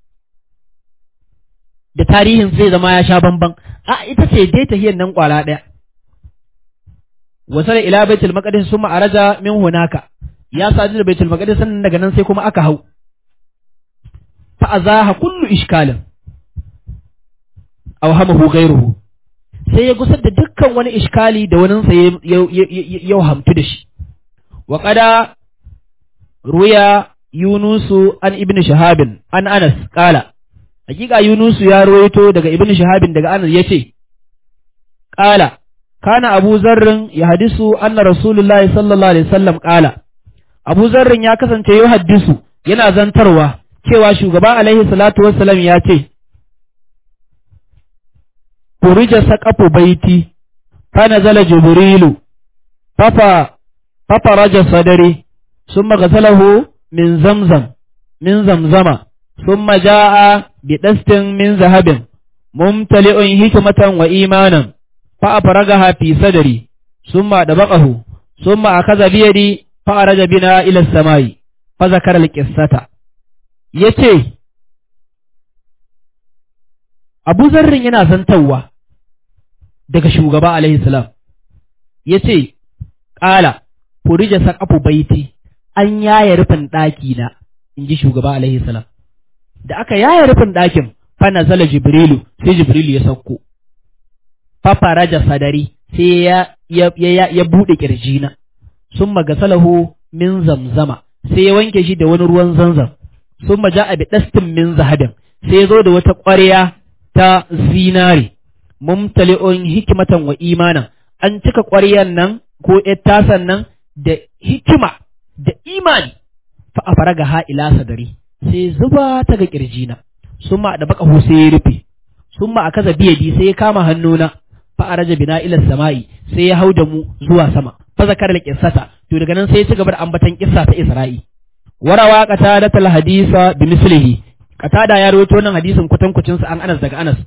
da tarihin zai zama ya sha bamban a ita ce dai tahiyan nan kwala ɗaya wasala ila baitul maqdis summa araja min hunaka ya sadu da baitul maqdis sannan daga nan sai kuma aka hau fa azaha kullu ishkalin aw hamahu ghayruhu sai ya gusar da dukkan wani iskali da wani sa ya hamtu da shi wa qada ruya yunusu an ibnu shahabin an anas qala hakika yunusu ya ruwaito daga ibnu shahabin daga anas yace qala kana abu zarrin ya hadisu anna rasulullahi sallallahu alaihi wasallam qala abu zarrin ya kasance ya hadisu yana zantarwa cewa shugaba alaihi salatu wassalam ya ce furija saqafu baiti fa nazala jibrilu fafa fafa raja sadari ثم غسله من زمزم من زمزم ثم جاء بدست من ذهب ممتلئ حكمة وإيمانا فأفرغها في صدري ثم دبقه ثم أخذ بيدي فأرج بنا إلى السماء فذكر القصة yace Abu Zarrin yana zantawa daga shugaba alaihi salam yace ƙala furija saqafu baiti an yaya rufin ɗaki na in ji shugaba alaihi salam da aka yaya rufin ɗakin fa nazala jibrilu sai jibrilu ya sauko fa faraja sadari sai ya ya ya, ya bude kirjina sun magasalahu min zamzama sai ya wanke shi da wani ruwan zanzam sun maja a bidastin min zahabin sai ya zo da wata ƙwarya ta zinare mumtali'un hikimatan wa imanan an cika ƙwaryan nan ko ƴar tasan nan da hikima da imani fa a faraga ha ila sadari sai zuba ta ga kirjina sun ma da baka sai ya rufe sun ma a kaza biyadi sai ya kama hannuna fa a raja bina ila sama'i sai ya hau da mu zuwa sama fa zakar da kissata to daga nan sai ya ci gaba da ambatan kissa ta Isra'i warawa qatada tal hadisa bi mislihi qatada ya rawaito wannan hadisin kutankucin sa an Anas daga Anas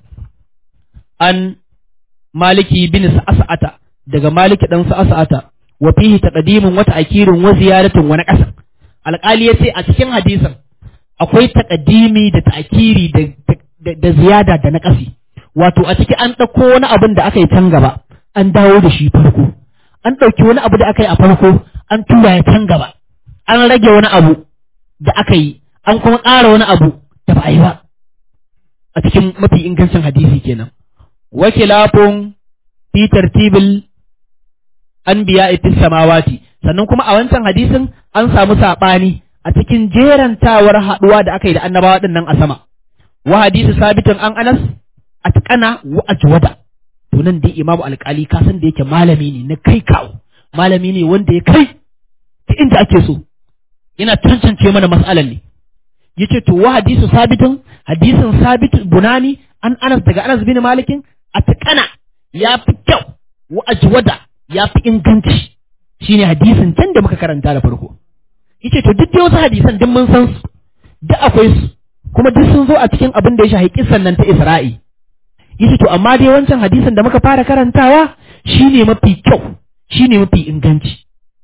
an Maliki bin Sa'ata daga Maliki dan Sa'ata wa fihi taqdimun wa ta'kirun wa ziyaratun wa naqasan alƙali yace a cikin hadisin akwai taqdimi da ta'kiri da da ziyada da naqasi wato a ciki an ɗauko wani abin da aka yi can gaba an dawo da shi farko an ɗauki wani abu da aka yi a farko an tura ya can gaba an rage wani abu da aka yi an kuma ƙara wani abu da ba a yi ba a cikin mafi ingancin hadisi kenan wakilafun fi tartibil anbiya fi samawati sannan kuma a wancan hadisin an samu saɓani a cikin jerantawar haɗuwa da aka yi da annabawa ɗin nan a sama wa hadisi sabitin an anas atqana wa ajwada to nan dai imamu alƙali ka san da yake malami ne na kai kawo malami ne wanda ya kai ta inda ake so yana tantance mana mas'alan ne yace to wa hadisu sabitin hadisin sabit bunani an anas daga anas bin malikin atqana ya fi kyau wa ajwada ya fi inganci shine hadisin can da muka karanta da farko yace to duk dai wasu hadisan duk mun san su duk akwai su kuma duk sun zo a cikin abin da ya shahi kissan nan ta Isra'i yace to amma dai wancan hadisin da muka fara karantawa shine mafi kyau shine mafi inganci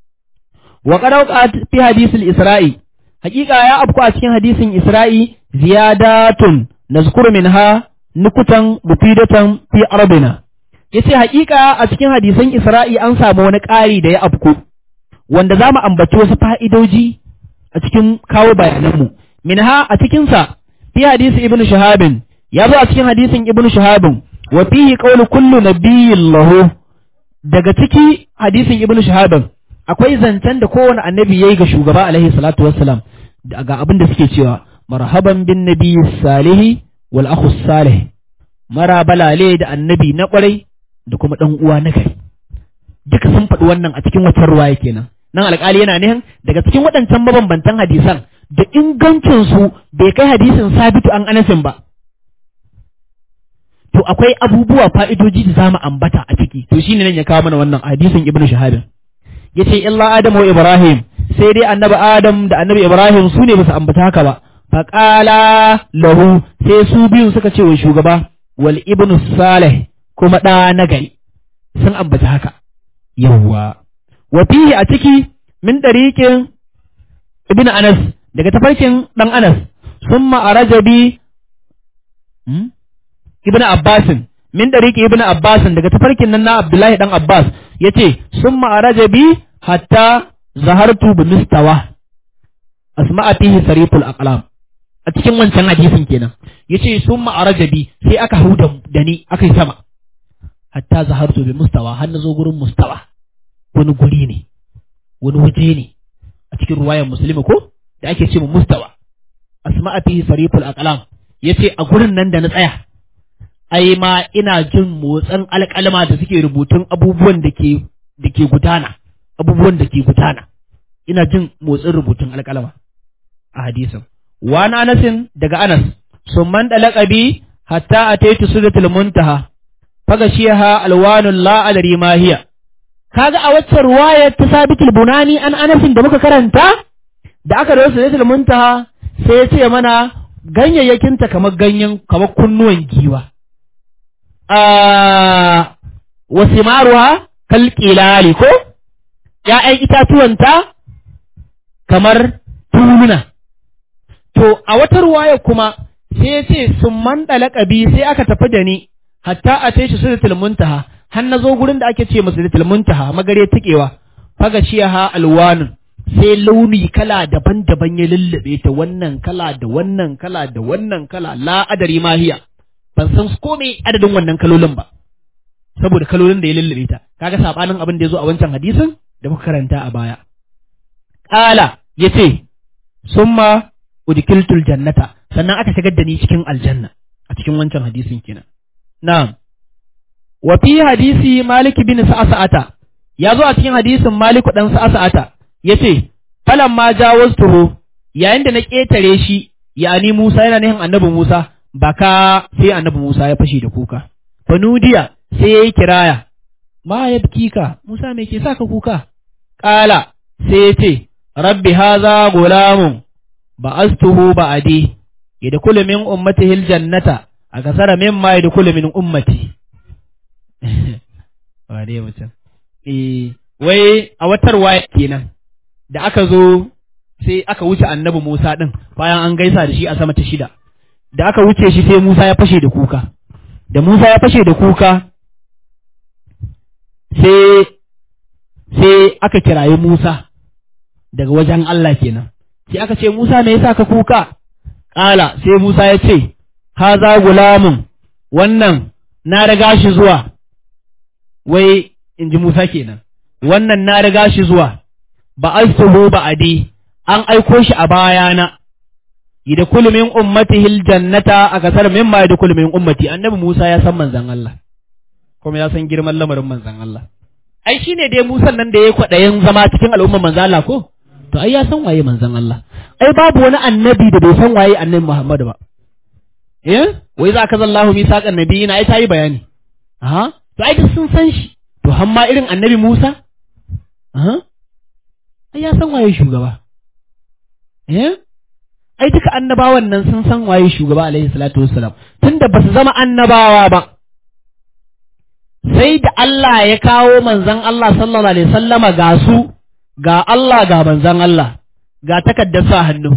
wa qad fi hadisil Isra'i hakika ya afku a cikin hadisin Isra'i ziyadatun nazkuru minha nukutan mufidatan fi arbina yace hakika a cikin hadisan Isra'i an samu wani ƙari da ya afku wanda za mu ambaci wasu fa'idoji a a cikin kawo bayananmu minha a cikinsa fi hadisi ibnu shahabin ya zo a cikin hadisin ibnu shahabin wa fihi qawlu kullu nabiyyin lahu daga ciki hadisin ibnu shahabin akwai zancen da kowane annabi yayi ga shugaba alaihi salatu wassalam ga abin da suke cewa marhaban bin nabiyyi salihi wal akhu salih mara balale da annabi na kwarai da kuma dan uwa na gari duka sun faɗi wannan a cikin wata ruwaya kenan nan alƙali yana nihin daga cikin waɗancan mabambantan hadisan da ingancinsu bai kai hadisin sabitu an anasin ba to akwai abubuwa fa'idoji da zamu ambata a ciki to shine nan ya kawo mana wannan hadisin ibnu shahabin yace illa adam wa ibrahim sai dai annabi adam da annabi ibrahim su ne basu ambata haka ba faqala lahu sai su biyun suka ce wa shugaba wal ibnu salih kuma ɗa na gari sun ambata haka yawwa wa fihi a ciki min dariqin ibnu anas daga tafarkin dan anas summa arajabi hmm? ibnu abbasin min dariqi ibnu abbasin daga tafarkin nan na abdullahi dan abbas yace summa arajabi hatta zahartu bi mustawa asma'a fihi sariful aqlam a cikin wancan hadisin kenan yace summa arajabi sai aka hau da ni aka yi sama hatta zahartu bi mustawa har na zo gurin mustawa wani guri ne wani waje ne a cikin ruwayar musulmi ko da ake ce mustawa asma'a fihi sariful aqlam yace a gurin nan da na tsaya ai ma ina jin motsin alƙalma da suke rubutun abubuwan da ke da ke gudana abubuwan da ke gudana ina jin motsin rubutun alƙalma a hadisin wa na anasin daga anas summan dalaqabi hatta ataitu sudatul muntaha fagashiha alwanul la adri ma hiya kaga a wacce ruwayar ta sabitul bunani an anasin da muka karanta da aka rawaito sudatul muntaha sai ya ce mana ganyayyakinta kamar ganyen kamar kunnuwan giwa wasu maruwa kalƙilali ko ‘ya'yan itatuwanta kamar tuluna. To, a wata ruwaya kuma sai ya ce sun mandala ƙabi sai aka tafi da ni, hatta a ce shi su muntaha, har na zo gurin da ake ce masu da muntaha magare tikewa, faga ha alwanun, sai launi kala daban-daban ya lullube ta wannan kala da wannan kala da wannan kala la'adari mahiya. ban san komai adadin wannan kalolin ba saboda kalolin da ya lullube ta kaga sabanin abin da ya zo a wancan hadisin da muka karanta a baya qala yace summa udkiltul jannata sannan aka shigar da ni cikin aljanna a cikin wancan hadisin kenan na'am wa fi hadisi malik bin sa'sa'ata ya zo a cikin hadisin malik dan sa'sa'ata yace falamma jawaztuhu yayin da na ketare shi yani Musa yana nihin annabi Musa baka sai annabi Musa ya fashe da kuka. Fanudiya sai ya yi kiraya, ma ya ka, Musa me ke sa ka kuka? Ƙala sai ya ce, Rabbi haza gulamun ba astuhu ba adi, ya da min ummati hil jannata, a kasara min ma ya da min ummati. Wa dai mutum. Eh, wai a watar waya kenan, da aka zo sai aka wuce annabi Musa ɗin bayan an gaisa da shi a sama ta shida. da aka wuce shi sai Musa ya fashe da kuka da Musa ya fashe da kuka sai sai aka kirayi Musa daga wajen Allah kenan sai aka ce Musa me yasa ka kuka ƙala sai Musa ya ce haza gulamun wannan na riga shi zuwa wai in ji Musa kenan wannan na riga shi zuwa ba astuhu ba adi an aiko shi a bayana yadkhulu min ummatihi aljannata akasar mimma yadkhulu min ummati annabi Musa ya san manzon Allah kuma ya san girman lamarin manzon Allah ai shine dai Musa nan da yayi kwadayin zama cikin al'umman manzon Allah ko to ai ya san waye manzon Allah ai babu wani annabi da bai san waye annabi Muhammad ba eh wai za ka zallahu misaqan nabiyina ai tayi bayani aha to ai sun san shi to hamma irin annabi Musa aha ai ya san waye shugaba eh ai duka annabawan nan sun san waye shugaba alaihi salatu wassalam tunda ba su zama annabawa ba sai da Allah ya kawo manzon Allah sallallahu alaihi sallama ga su ga Allah ga manzon Allah ga takaddar sa hannu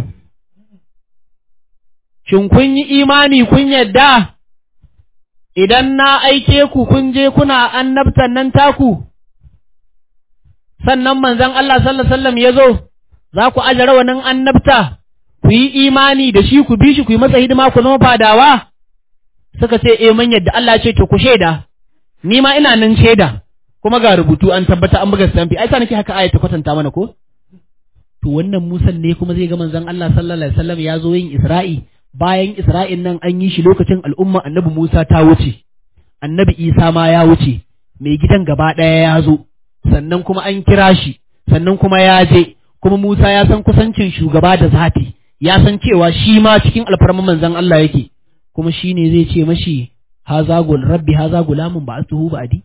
shin kun yi imani kun yadda idan na aike ku kun je kuna annabtan nan taku sannan manzon Allah sallallahu alaihi wasallam ya zo za ku aje rawanin annabta ku yi imani da shi ku bi shi ku yi masa hidima ku zama fadawa suka ce eh mun yadda Allah ce to ku shaida ni ma ina nan shaida kuma ga rubutu an tabbata an buga stampi ai sa nake haka ayata kwatanta mana ko to wannan Musan ne kuma zai ga manzon Allah sallallahu alaihi wasallam ya zo yin Isra'i bayan Isra'in nan an yi shi lokacin al'umma annabi Musa ta wuce annabi Isa ma ya wuce mai gidan gaba ɗaya ya zo sannan kuma an kira shi sannan kuma ya je kuma Musa ya san kusancin shugaba da zafi ya san cewa shi ma cikin alfarman manzon Allah yake kuma shi ne zai ce mashi haza gul rabbi haza gulamun ba asuhu ba adi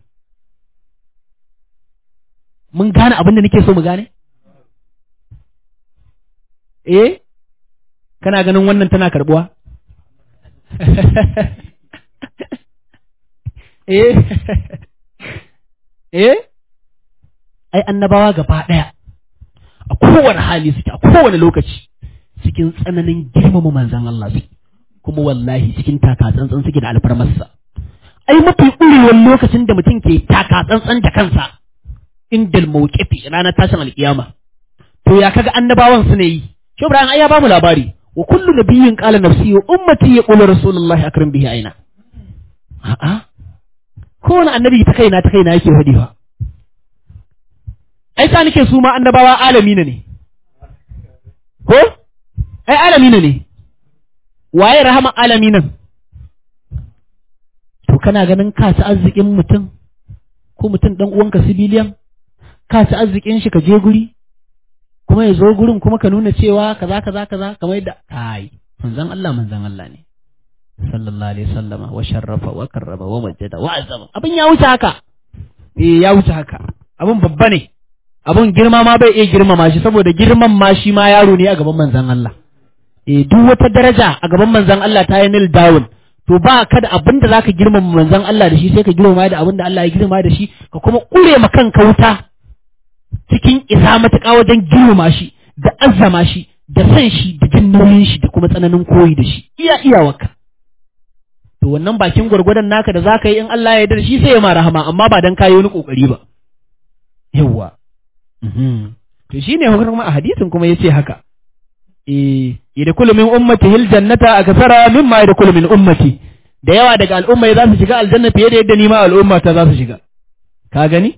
mun gane abin da nake so mu gane eh kana ganin wannan tana karbuwa eh eh ai annabawa gaba daya a kowane hali suke a kowane lokaci cikin tsananin girmama manzan Allah suke kuma wallahi cikin taka tsantsan suke da alfarmarsa ai mafi ƙurewar lokacin da mutum ke taka tsantsan da kansa indal mawqifi ranar tashin alkiyama to ya kaga annabawan su ne yi shi Ibrahim ai ya bamu labari wa kullu nabiyyin qala nafsi wa ummati yaqulu rasulullahi akram bihi aina a'a kowane annabi ta kaina ta kaina yake hadiwa ai sa nake su ma annabawa alamina ne ko ai alamina ne waye rahama alaminan to kana ganin ka ci arzikin mutum ko mutum dan uwanka sibiliyan ka ci arzikin shi ka je guri kuma ya zo gurin kuma ka nuna cewa kaza kaza kaza kamar yadda ai manzon Allah manzon Allah ne sallallahu alaihi wasallama wa sharrafa wa karrama wa majjada wa azama abin ya wuce haka eh ya wuce haka abin babba ne abin girma ma bai iya girmama shi saboda girman ma shi ma yaro ne a gaban manzon Allah eh duk wata daraja a gaban manzon Allah ta yi nil down to ba ka da abin da zaka girmama manzon Allah da shi sai ka girmama da abin da Allah ya girmama da shi ka kuma kure ma kanka wuta cikin isa matuƙa wajen girmama shi da azzama shi da san shi da jin nauyin shi da kuma tsananin koyi da shi iya iyawarka to wannan bakin gwargwadon naka da zaka yi in Allah ya yarda da shi sai ya ma rahama amma ba dan kayi wani kokari ba yawwa to shine hukumar a hadisin kuma yace haka eh yadkhulu min ummati hil jannata akthara mimma yadkhulu min ummati da yawa daga al'umma za su shiga aljanna fiye da yadda ni ma al'umma ta za su shiga ka gani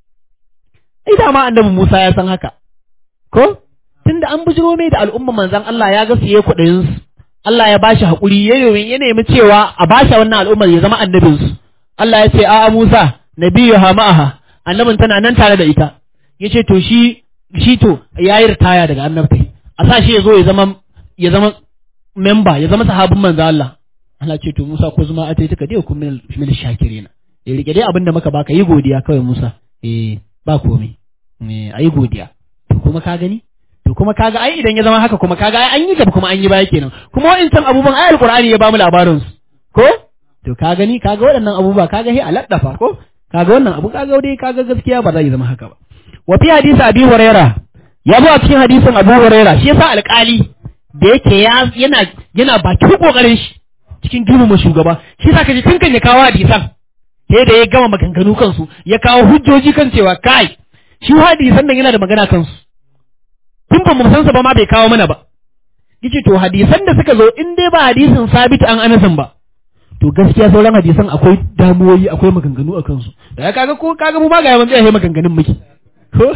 ai da ma annabi Musa ya san haka ko tunda an bujiro mai da al'umma manzon Allah ya ga su yayi kudayin su Allah ya bashi hakuri ya ya nemi cewa a bashi wannan al'ummar ya zama annabin su Allah ya ce a Musa nabiyyu ha ma'aha annabin tana nan tare da ita yace to shi shi to yayi ritaya daga annabtai a sa shi ya zo ya zama ya zama memba ya zama sahabin manzo Allah Allah ce to Musa ko zuma atai taka dai kun min shakirina ya rike dai abinda muka baka yi godiya kawai Musa eh ba komai eh ayi godiya to kuma ka gani to kuma kaga ai idan ya zama haka kuma kaga ai an yi gaba kuma an yi baya kenan kuma wa'incan abubuwan ai alqur'ani ya bamu labarin su ko to ka gani kaga waɗannan abubuwa kaga he aladdafa ko kaga wannan abu kaga dai kaga gaskiya ba zai zama haka ba wa fi hadisi abi huraira ya zo a cikin hadisin abu huraira shi yasa alƙali da yake yana yana bakin kokarin shi cikin girmama shugaba shi yasa kaje tun kan ya kawo hadisan sai da ya gama maganganu kansu ya kawo hujjoji kan cewa kai shi hadisan nan yana da magana kansu tun ba mu san sa ba ma bai kawo mana ba yace to hadisan da suka zo in dai ba hadisin sabit an anasin ba to gaskiya sauran hadisan akwai damuwoyi akwai maganganu a kansu da kaga ko kaga mu ma ga yawan tsaye maganganun muke ko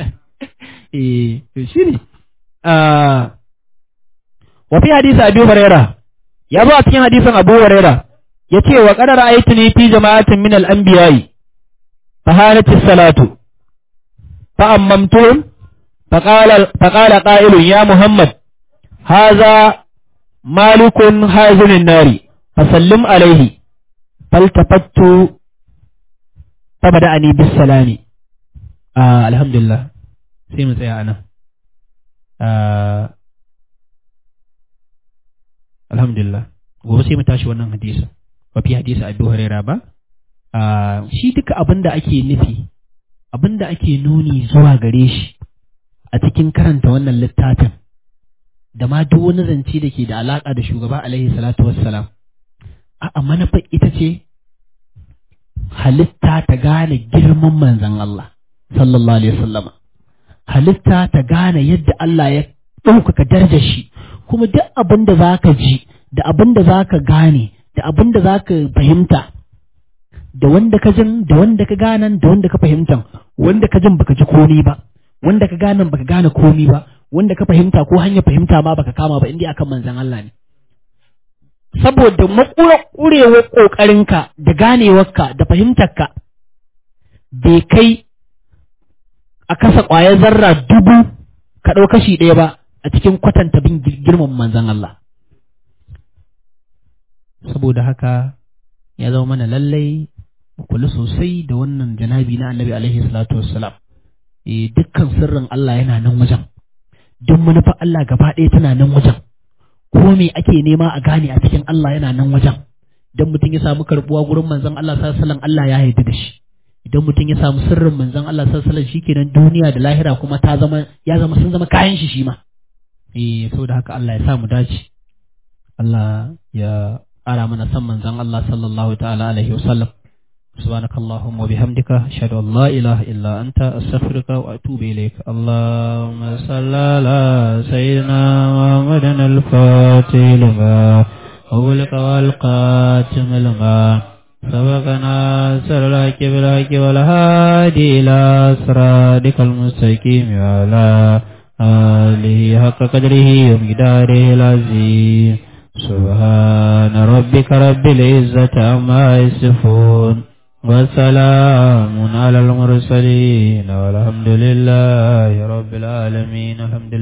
eh to shine ah wa fi hadisi abi huraira ya zo a cikin hadisin abu huraira yace wa qad ra'aytuni fi jama'atin min al-anbiya'i fa halati salatu fa ammamtuhum فقال فقال قائل يا محمد هذا مالك هازن النار فسلم عليه فالتفت فبدأني بالسلام آه الحمد لله سيما سيا أنا آه الحمد لله gobe sai mu tashi wannan hadisa ba fi hadisa Abu Hurairah ba shi duka abin da ake nufi abin da ake nuni zuwa gare shi a cikin karanta wannan littafin da ma duk wani zance da ke da alaƙa da shugaba alaihi salatu wassalam a manufa ita ce halitta ta gane girman manzan Allah sallallahu alaihi wasallama halitta ta gane yadda Allah ya ɗaukaka darajar shi kuma duk abin da za ka ji da abin da za ka gane da abin da za ka fahimta da wanda ka jin da wanda ka ganan da wanda ka fahimtan wanda ka jin baka ji komi ba wanda ka ganan baka gane komi ba wanda ka fahimta ko hanyar fahimta ma baka kama ba indai akan manzon Allah ne saboda makura kurewar kokarinka da ganewarka da fahimtarka bai kai a kasa ƙwayar zarra dubu ka ɗau kashi ɗaya ba a cikin kwatanta bin girman manzon Allah saboda haka ya zama mana lallai mu kula sosai da wannan janabi na annabi alaihi salatu wassalam eh dukkan sirrin Allah yana nan wajen duk manufar Allah gaba ɗaya tana nan wajen ko me ake nema a gane a cikin Allah yana nan wajen idan mutum ya samu karbuwa gurin manzon Allah sallallahu alaihi wasallam Allah ya yarda da shi idan mutum ya samu sirrin manzon Allah sallallahu alaihi wasallam shikenan duniya da lahira kuma ta zama ya zama sun zama kayan shi shi ma eh saboda haka Allah ya sa mu dace Allah ya ƙara mana san manzon Allah sallallahu ta'ala alaihi wasallam سبحانك اللهم وبحمدك أشهد أن لا إله إلا أنت أستغفرك وأتوب إليك اللهم صل على سيدنا محمد الفاتح لما أولك والقاتم لما سبقنا سر الحق بالحق والهادي إلى صراطك المستقيم وعلى آله حق قدره ومقداره العظيم سبحان ربك رب العزة عما يصفون وسلام على المرسلين والحمد لله رب العالمين الحمد لله